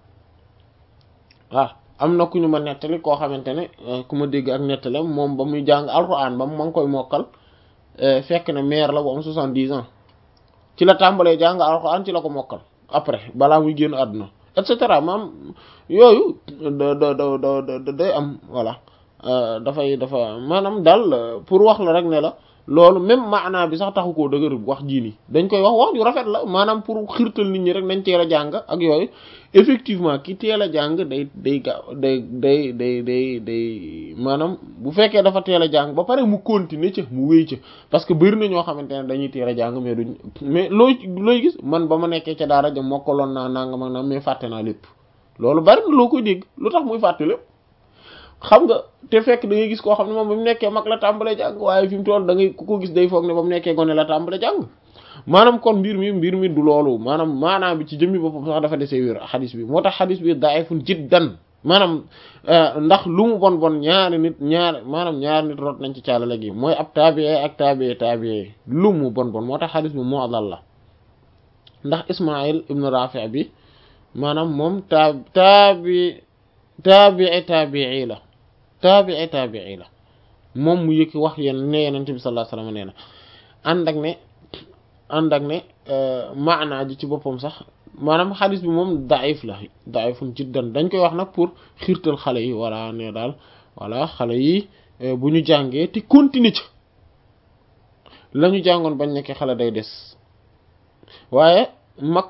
waaw am na ku ñu ma nettali koo xamante ne ku ma dégg ak nettali moom ba muy jàng alxuraan ba mu ma ngi koy mokkal fekk ne maire la bu am soixante-dix ans ci la tàmbalee jàng alxuraan ci la ko mokkal après balaa muy génn àdduna et cetera maam yooyu da da da da day am voilà dafay dafa maanaam daal pour wax la rek ne la loolu même maanaa bi sax taxu koo dëgër wax jii nii dañ koy wax wax ju rafet la maanaam pour xirtal nit ñi rek nañ teel a jàng ak yooyu effectivement ki teel a jàng day day gaaw day day day day day maanaam bu fekkee dafa teel a jàng ba pare mu continuer ca mu wéy ca parce que bëri na ñoo xamante ne dañuy teel a jàng mais duñ mais looy looy gis man ba ma nekkee ca daara ja mokkaloon naa nangam ak nangam mais fàtte naa lépp loolu bari na loo koy dégg lu tax muy fàtte lépp xam nga te fekk da ngay gis koo xam ne moom ba mu nekkee mag la tàmbalee jàng waaye fi mu toll da ngay ku ko gis day foog ne ba mu nekkee gone la tàmbalee jàng maanaam kon mbir mi mbir mi du loolu maanaam maanaam bi ci jëmmi boppam sax dafa desee wér xadis bi moo tax xadis bi da'ifun jiddan maanaam ndax lu mu bon bon ñaari nit ñaari maanaam ñaari nit rot nañ ci caalale gi mooy ab tabi'i ak tabi'i tabi'i lu mu bon bon moo tax xadis bi moo dal la ndax Ismaïl ibn Rafi' bi maanaam moom taa taabi taabii taabii la taabii taabii la moom mu yëkki wax yéen ne yenente bi sallallahu alayhi wasallam nee na ànd ak ne ànd ak ne maanaa ji ci boppam sax maanaam xadis bi moom daif la daifun jiddan dañ koy wax nag pour xiirtal xale yi walla ne daal walla xale yi bu ñu jàngee te continuer ca la ñu jàngoon bañ nekkee xale day des waaye mag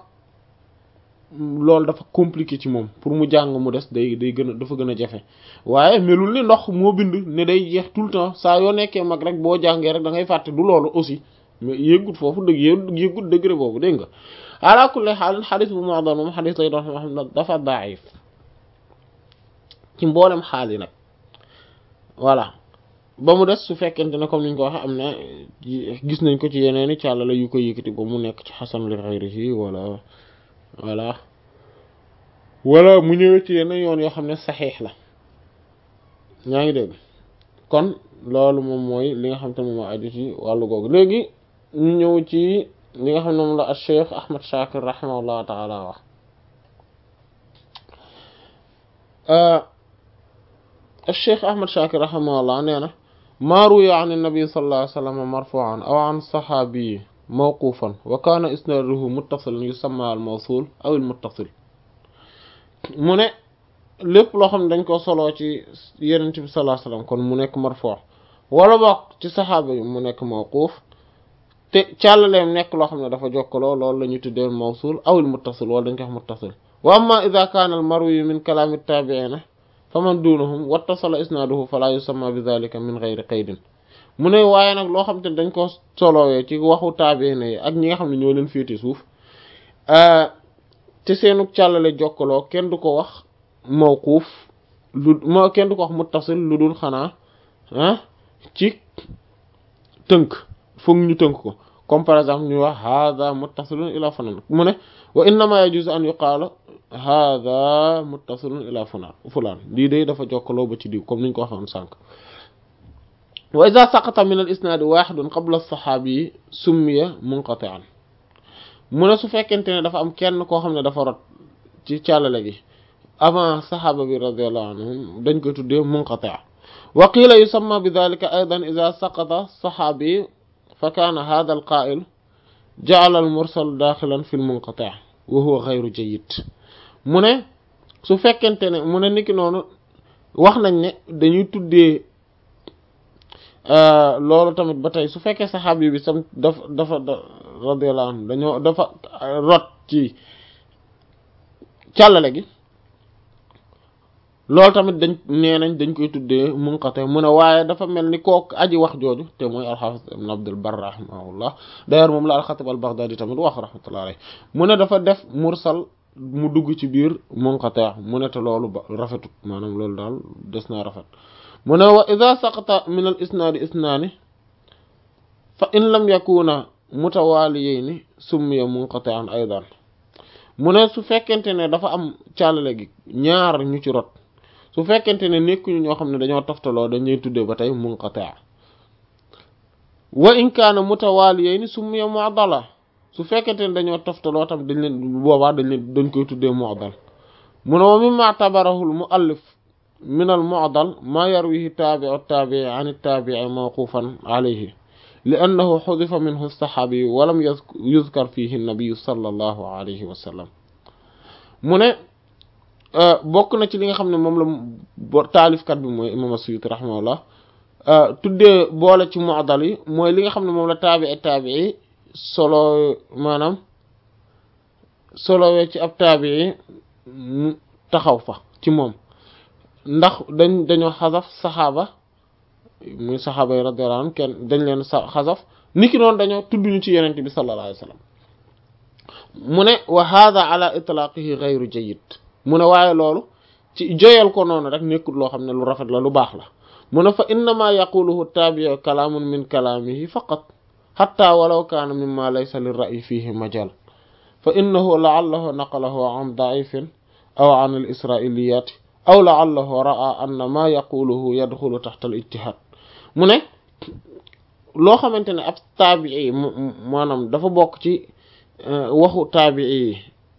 loolu dafa compliqué ci moom pour mu jàng mu des day day gën a dafa gën a jafe waaye melul ni ndox moo bind ne day jeex tout le temps saa yoo nekkee mag rek boo jàngee rek da ngay fàtte du loolu aussi mais yëggut foofu dëgg yëggut degré boobu dégg nga ala kulli xaal xadis bu ma doon moom xadis lay doon xam ne dafa daif ci mboolem xaal yi nag voilà ba mu des su fekkente ne comme niñ ko waxee am na gis nañ ko ci yeneen i càlla la yu ko yëkkati ba mu nekk ci xasan li xayrihi wala voilà wala mu ñëwee ci yeneen yoon yoo xam ne saxiix la ñaa ngi dégg kon loolu moom mooy li nga xam te moom moo aju ci wàllu googu léegi ñu ñëw ci li nga xam ne moom la al cheikh ahmad shakir rahimahullah taala wax al cheikh ahmad shakir rahimahullah nee na maa ruwiya an nabi sallallahu alayhi wa sallam marfu'an aw an saxaabi mawqufan wa kaana isnaaduhu muttasilan yusamma al mawsul aw al muttasil mu ne lépp loo xam ne dañ ko soloo ci yenent bi sallallahu alayhi wasallam kon mu nekk marfu' wala bokk ci saxaaba yi mu nekk mawquuf te càllaleem nekk loo xam ne dafa jokkaloo loolu la ñu tuddee mawsul aw al muttasil wala dañ ko wax muttasil wa amma idha kaana al marwi min kalaami taabi'iina faman duunahum wattasala isnaaduhu fala yusamma bi dhalika min ghayri qaydin mu ne waaye nag loo xam te dañ ko solowee ci waxu taabiina yi ak ñi nga xam ne ñoo leen féete suuf te seenu càllale jokkaloo kenn du ko wax mawquuf lu ma kenn du ko wax muttasil lu dul xanaa ah ci tënk foog ñu tënk ko comme par exemple ñu wax hada muttasilun ila fulaan mu ne wa innama yajuzu an yuqaala hada muttasilun ila fulaan fulaan lii day dafa jokkaloo ba ci diw comme niñ ko waxoon sànq wa ida saqata min al isnaadi waxidun qabla saxaabi summiya munqati'an mu ne su fekkente ne dafa am kenn koo xam ne dafa rot ci càllale gi avant saxaaba bi radiallahu anhum dañ koy tuddee munqati' wa qiila yusamma bi dhalika aydan ida saqata saxaabi fa kaana hadha al qaa'il ja'ala al mursal daaxilan fi l munqati' wa huwa ghayru jayyid mu ne su fekkente ne mu ne niki noonu wax nañ ne dañuy tuddee loolu tamit ba tey su fekkee saxaabi bi sam dafa dafa radiyallahu anhu dañoo dafa rot ci càllale gi loolu tamit dañ nee nañ dañ koy tuddee munqati mu ne waaye dafa mel ni kook aji wax jooju te mooy alxaafis ibn abdul bar rahimahullah d'ailleurs moom la alxatib al baghdadi tamit wax rahmatullah alayhi mu ne dafa def mursal mu dugg ci biir munqati mu ne te loolu ba rafetut maanaam loolu daal des naa rafet mu ne wa ida saqata min al isnaadi isnaani fa in lam yakuna mutawaaliyayni summiya munqati'an aydan mu ne su fekkente ne dafa am càllale gi ñaar ñu ci rot su fekkente ne nekkuñu ñoo xam ne dañoo toftaloo dañuy tuddee ba tey munqati' wa in kaana mutawaaliyayni summiya mu'dala su fekkente ne dañoo toftaloo tam dañ leen boobaa dañ leen dañ koy tuddee mu'dal mu ne wa mimma tabarahu al muallif min al mu'dal ma yarwihi taabi'u taabi'i an taabi'i mawqufan alayhi li annahu xudifa minhu saxaabi wa lam yuzkar fihi nabiyu sallallahu alayhi wa sallam mu ne bokk na ci li nga xam ne moom la taalifkat bi mooy imam as-Suyuti rahimahullah tuddee boole ci mu'dal yi mooy li nga xam ne moom la taabi'i taabi'i solo maanaam solowee ci ab taabi'i mu taxaw fa ci moom ndax dañ dañoo xasaf saxaaba muy saxaaba yi radiyallahu anhum kenn dañ leen sa xasaf niki noonu dañoo tudd ñu ci yenente bi sallallahu alayhi wa sallam mu ne wa hada ala itlaqihi ghayru jayyid mu ne waaye loolu ci joyal ko noonu rek nekkul loo xam ne lu rafet la lu baax la mu ne fa innama yaquluhu tabi'u kalaamun min kalaamihi faqat hatta walaw kaana mimma laysa lirra'yi fihi majal fa innahu la'allahu naqalahu an da'ifin aw an al-isra'iliyat aw la'allahu ra'a anna ma yaquluhu yadxulu taxta al-ijtihad mu ne loo xamante ne ab taabii maanaam dafa bokk ci waxu taabii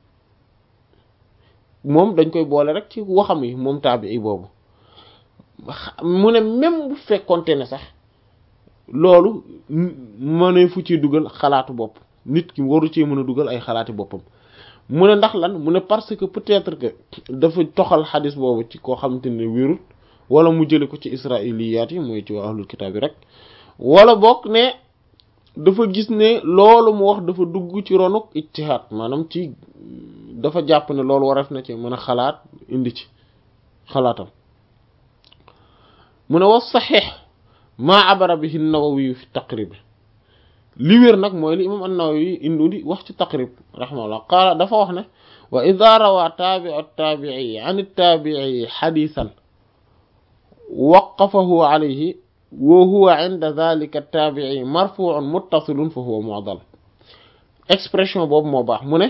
moom dañ koy boole rek ci waxam yi moom taabii boobu mu ne même bu fekkonte ne sax loolu mënee fu ci dugal xalaatu bopp nit ki waru cee mën a dugal ay xalaati boppam mu ne ndax lan mu ne parce que peut-être que dafa toxal xadis boobu ci koo xamante ne wérul wala mu jële ko ci israiliyaat yi mooy ci waa ahlul kitaab yi rek wala bokk ne dafa gis ne loolu mu wax dafa dugg ci ronuk ijtihaad maanaam ci dafa jàpp ne loolu waref na ci mën a xalaat indi ci xalaatam mu ne wa saxiix maa abara bihi nawawi fi taqrib li wér nag mooy li imam an-nawawi indi di wax ci taqrib rahimahullah qaala dafa wax ne wa ida rawa taabiu taabii an taabii xadisan waqafahu alayhi wa huwa inda dhalika taabii marfuun muttasilun fa huwa mu'dal expression boobu moo baax mu ne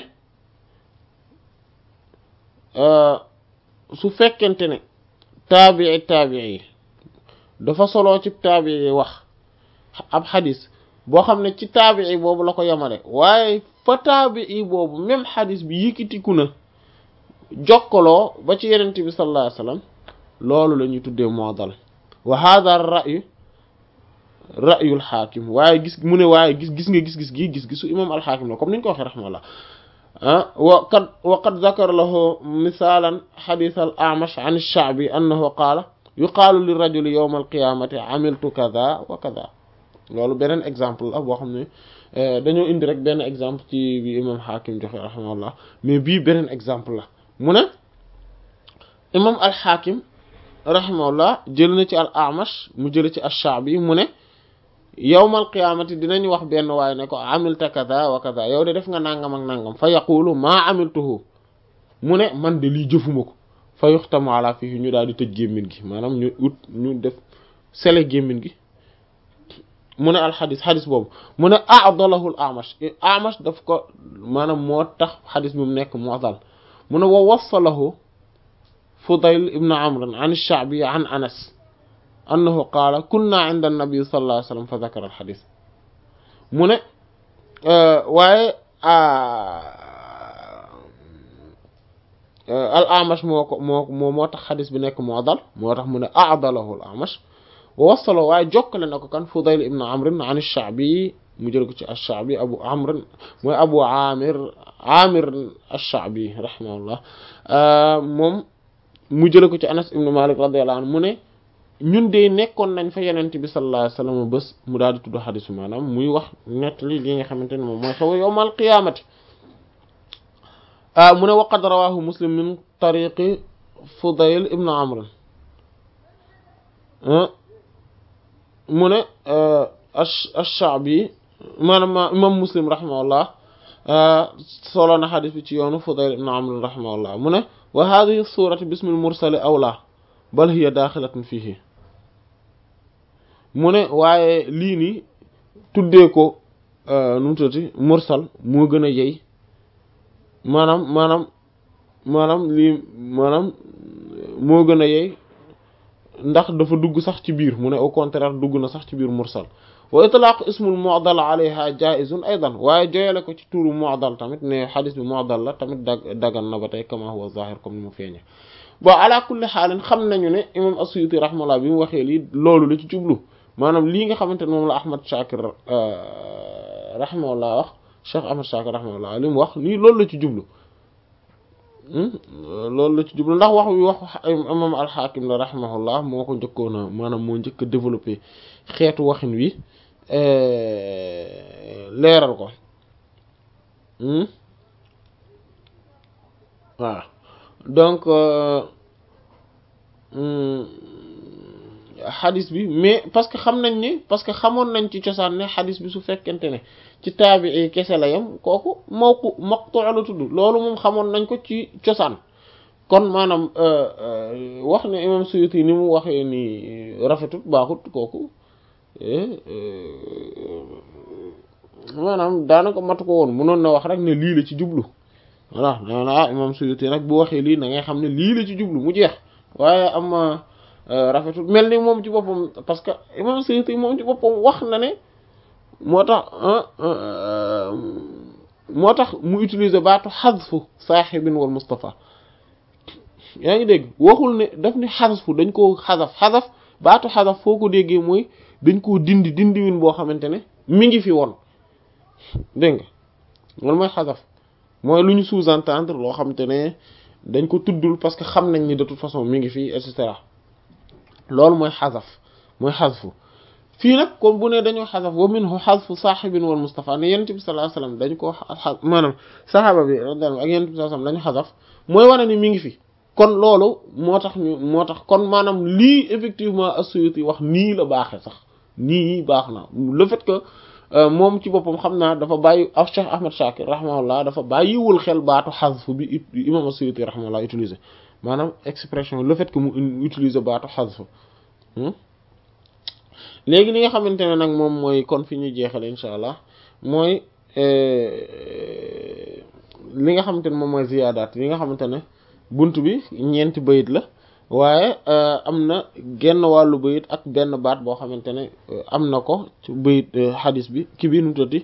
su fekkente ne taabii taabii dafa soloo ci taabii wax ab xadis boo xam ne ci taabii boobu la ko yemale waaye fa taabii boobu même xadis bi yëkkatiku na jokkaloo ba ci yenente bi sallallahu alayhi wasallam loolu la ñuy tuddee mu'dal wa hadha ar-ra'yu ra'yul xaakim waaye gis mu ne waaye gis gis nga gis-gis gi gis-gisu imam al-xaakim la comme ni ñu ko waxee rahmallah ah wa qad wa qad zakara lahu misalan xadis al-a'mash an ash-sha'bi annahu qaala yuqaalu li rajuli yawm al-qiyamati amiltu kadha wa kadha loolu beneen exemple la boo xam ne dañoo indi rek benn exemple ci bi imam xaakim joxe rahmallah mais bii beneen exemple la mu ne imam al-xaakim rahimahullah jël na ci al amash mu jël ci ash-sha'bi mu ne yawmal qiyaamati dinañ wax benn waaye ne ko amilta kaza wa kaza yow de def nga nangam ak nangam fa yaqulu maa amiltuhu mu ne man de lii jëfuma ko fa yuxtamu ala fihi ñu daal di tëj gémmin gi maanaam ñu ut ñu def sele gémmin gi mu ne alxadis xadis boobu mu ne a'dalahu al amash amash daf ko maanaam moo tax xadis bi mu nekk mu'dal mu ne wa wassalahu Fudayl ibn Amr an ash-Sha'bi an Anas annahu qaala kunna 'inda an-nabi sallallahu alayhi wa sallam fa dhakara al-hadith mu ne waaye al-A'mash moo ko moo moo moo tax xadis bi nekk mu'dal moo tax mu ne a'dalahu al-A'mash wa wassala waaye jokkale na ko kan Fudayl ibn Amr an ash-Sha'bi mu jël ko ci ash-Sha'bi Abu Amr mooy Abu Amir Amir ash-Sha'bi rahimahullah moom mu jële ko ci anas ibnu malik radiyallahu anhu mu ne ñun de nekkoon nañ fa yenent bi sallallahu alayhi wasallam bés mu daal di tudd xadis bi maanaam muy wax nettali li nga xamante ne moom mooy xew yawmal qiyaamati mu ne waqad rawahu muslim min tariqi fudayl ibn amr mu ne ash-sha'bi maanaam imam muslim rahimahullah solo na xadis bi ci yoonu fudayl ibn amr rahimahullah mu ne wa hadhihi surati bismil mursali awla bal hiya daaxilatun fihi mu ne waaye lii nii tuddee ko nu mu tuddati mursal moo gën a yey maanaam maanaam maanaam lii maanaam moo gën a yey ndax dafa dugg sax ci biir mu ne au contraire dugg na sax ci biir mursal wa itlaaq ismul mu'dal alayha jaizun aidan waaye joyale ko ci tuuru mu'dal tamit ne xadis bi mu'dal la tamit dag dagan na ba tey kama huwa zahir comme ni mu feeñe bon ala kulli xaalin xam nañu ne imam as-Suyuti rahimahullah bi mu waxee lii loolu la ci jublu maanaam lii nga xamante ne moom la Ahmad Shakir rahimahullah wax Cheikh Ahmad Shakir rahimahullah li mu wax nii loolu la ci jublu loolu la ci jublu ndax wax wi wax imam al-Hakim la rahimahullah moo ko njëkkoon a maanaam moo njëkk a développé xeetu waxin wi leeral ko waaw donc xadis bi mais parce que xam nañ ni parce que xamoon nañ ci cosaan ne xadis bi su fekkente ne ci taabii kese la yam kooku mawqu maqtu la tudd loolu moom xamoon nañ ko ci cosaan kon maanaam wax ne imam Suyuti ni mu waxee ni rafetut baaxut kooku maanaam daanaka matu ko woon mënoon na wax rek ne lii la ci jublu voilà nee ah imam Suyuti nag bu waxee lii na ngay xam ne lii la ci jublu mu jeex waaye am rafetul mel ni moom ci boppam parce que imam Suyuti moom ci boppam wax na ne moo tax moo tax mu utiliser baatu xasfu saaxibin wal Mustafa yaa ngi dégg waxul ne daf ni xasfu dañ koo xasaf xasaf baatu xasaf foo ko déggee mooy dañ koo dindi dindiwin boo xamante ne mi ngi fi woon dégg nga loolu mooy xasaf mooy lu ñu sous-entendre loo xamante ne dañ ko tuddul parce que xam nañ ni de toute façon mi ngi fii et cetera loolu mooy xasaf mooy xasfu fii nag comme bu ne dañoo xasaf wa minhu xasfu saaxibin wal Mustafa ne yonent bi sallallahu alayhi wasallam dañ koo xa maanaam saxaaba bi radiyallahu ak yonent bi sallallahu alayhi wasallam dañu xasaf mooy wane ni mi ngi fi kon loolu moo tax ñu moo tax kon maanaam lii effectivement as-Suyuti wax nii la baaxee sax nii baax na le fait que moom ci boppam xam naa dafa bàyyi ak Cheikh Ahmad Shakir rahimahullah dafa bàyyiwul xel baatu xasfu bi imam as-Suyuti rahimahullah utiliser maanaam expression le fait que mu utiliser baatu xasfu léegi li nga xamante ne nag moom mooy kon fi ñuy jeexale insha allah mooy li nga xamante ne moom mooy ziyaadaat li nga xamante ne bunt bi ñeenti bayit la waaye am na genn wàllu bayit ak benn baat boo xamante ne am na ko ci bayit xadis bi ki bi nu tëddi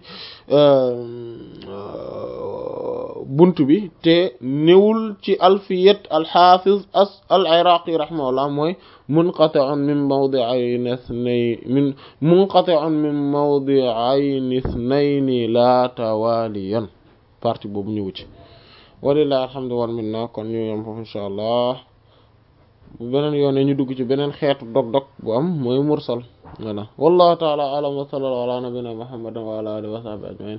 bunt bi te newul ci alfiyat alxaafiz as al iraqi rahimahullah mooy munqati'un min mawdi'ayn ithnay min munqati'un min mawdi'ayn ithnayni la tawaliyan partie boobu ñëwu ci walillahi alhamdu wal minna kon ñu yom foofu insha allah bu beneen yoone ñu dugg ci beneen xeetu dog-dog bu am mooy mursal voilà wallahu taala alam wa sallallahu ala nabina muhammadin wa ala alihi wa sahbihi ajmain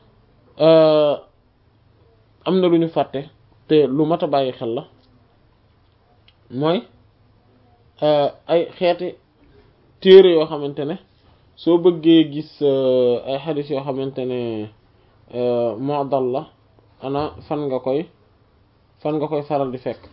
am na lu ñu fàtte te lu mat a bàyyi xel la mooy ay xeeti téere yoo xamante ne soo bëggee gis ay xadis yoo xamante ne mu'dal la ana fan nga koy fan nga koy faral di fekk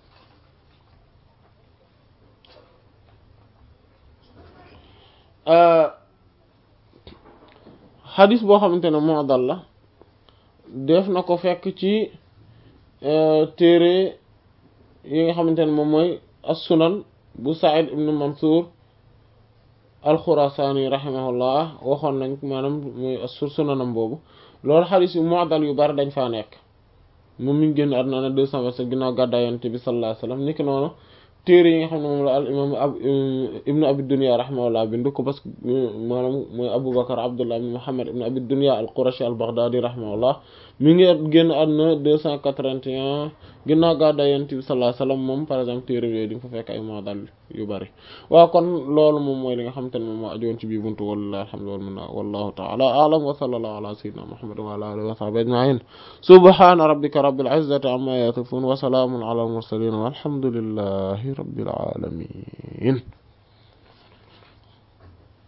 xadis boo xamante ne mu'dal la def na ko fekk ci téere yi nga xamante ne moom mooy as-sunan bu Sa'id ibn Mansur al-Khurasani rahimahullah waxoon nañ maanaam mooy as-sur sunanam boobu loolu xadis yu mu'dal yu bari dañ faa nekk moom mi ngi génn àdduna na deux cent vingt-sept ginnaaw gàddaay Yonent bi sallallahu alayhi wasallam niki noonu téere yi nga xam ne moom la al imam ab ibnu abi dunya rahimahullah bindu ko parce que maanaam mooy abou bakar abdullah ibn muhammad ibn abi dunya al qurashi al baghdadi rahimahullah mi ngi génn àdduna deux cent quatre-vingt-un ginnaaw gàddaay Yonent bi sallallahu alayhi wasallam moom par exemple téere yooyu di nga fa fekk ay mu'dal yu bari waaw kon loolu moom mooy li nga xamante ne moom moo ajowoon ci bii buntu wallahi alhamdu wal minna wallahu ta'ala a'lam wa sallallahu ala sayyidina muhammad wa ala alihi wa sahbihi ajma'in subhana rabbika rabbil izzati amma yasifun wa salamun ala al mursalin walhamdulillahi rabbil alamin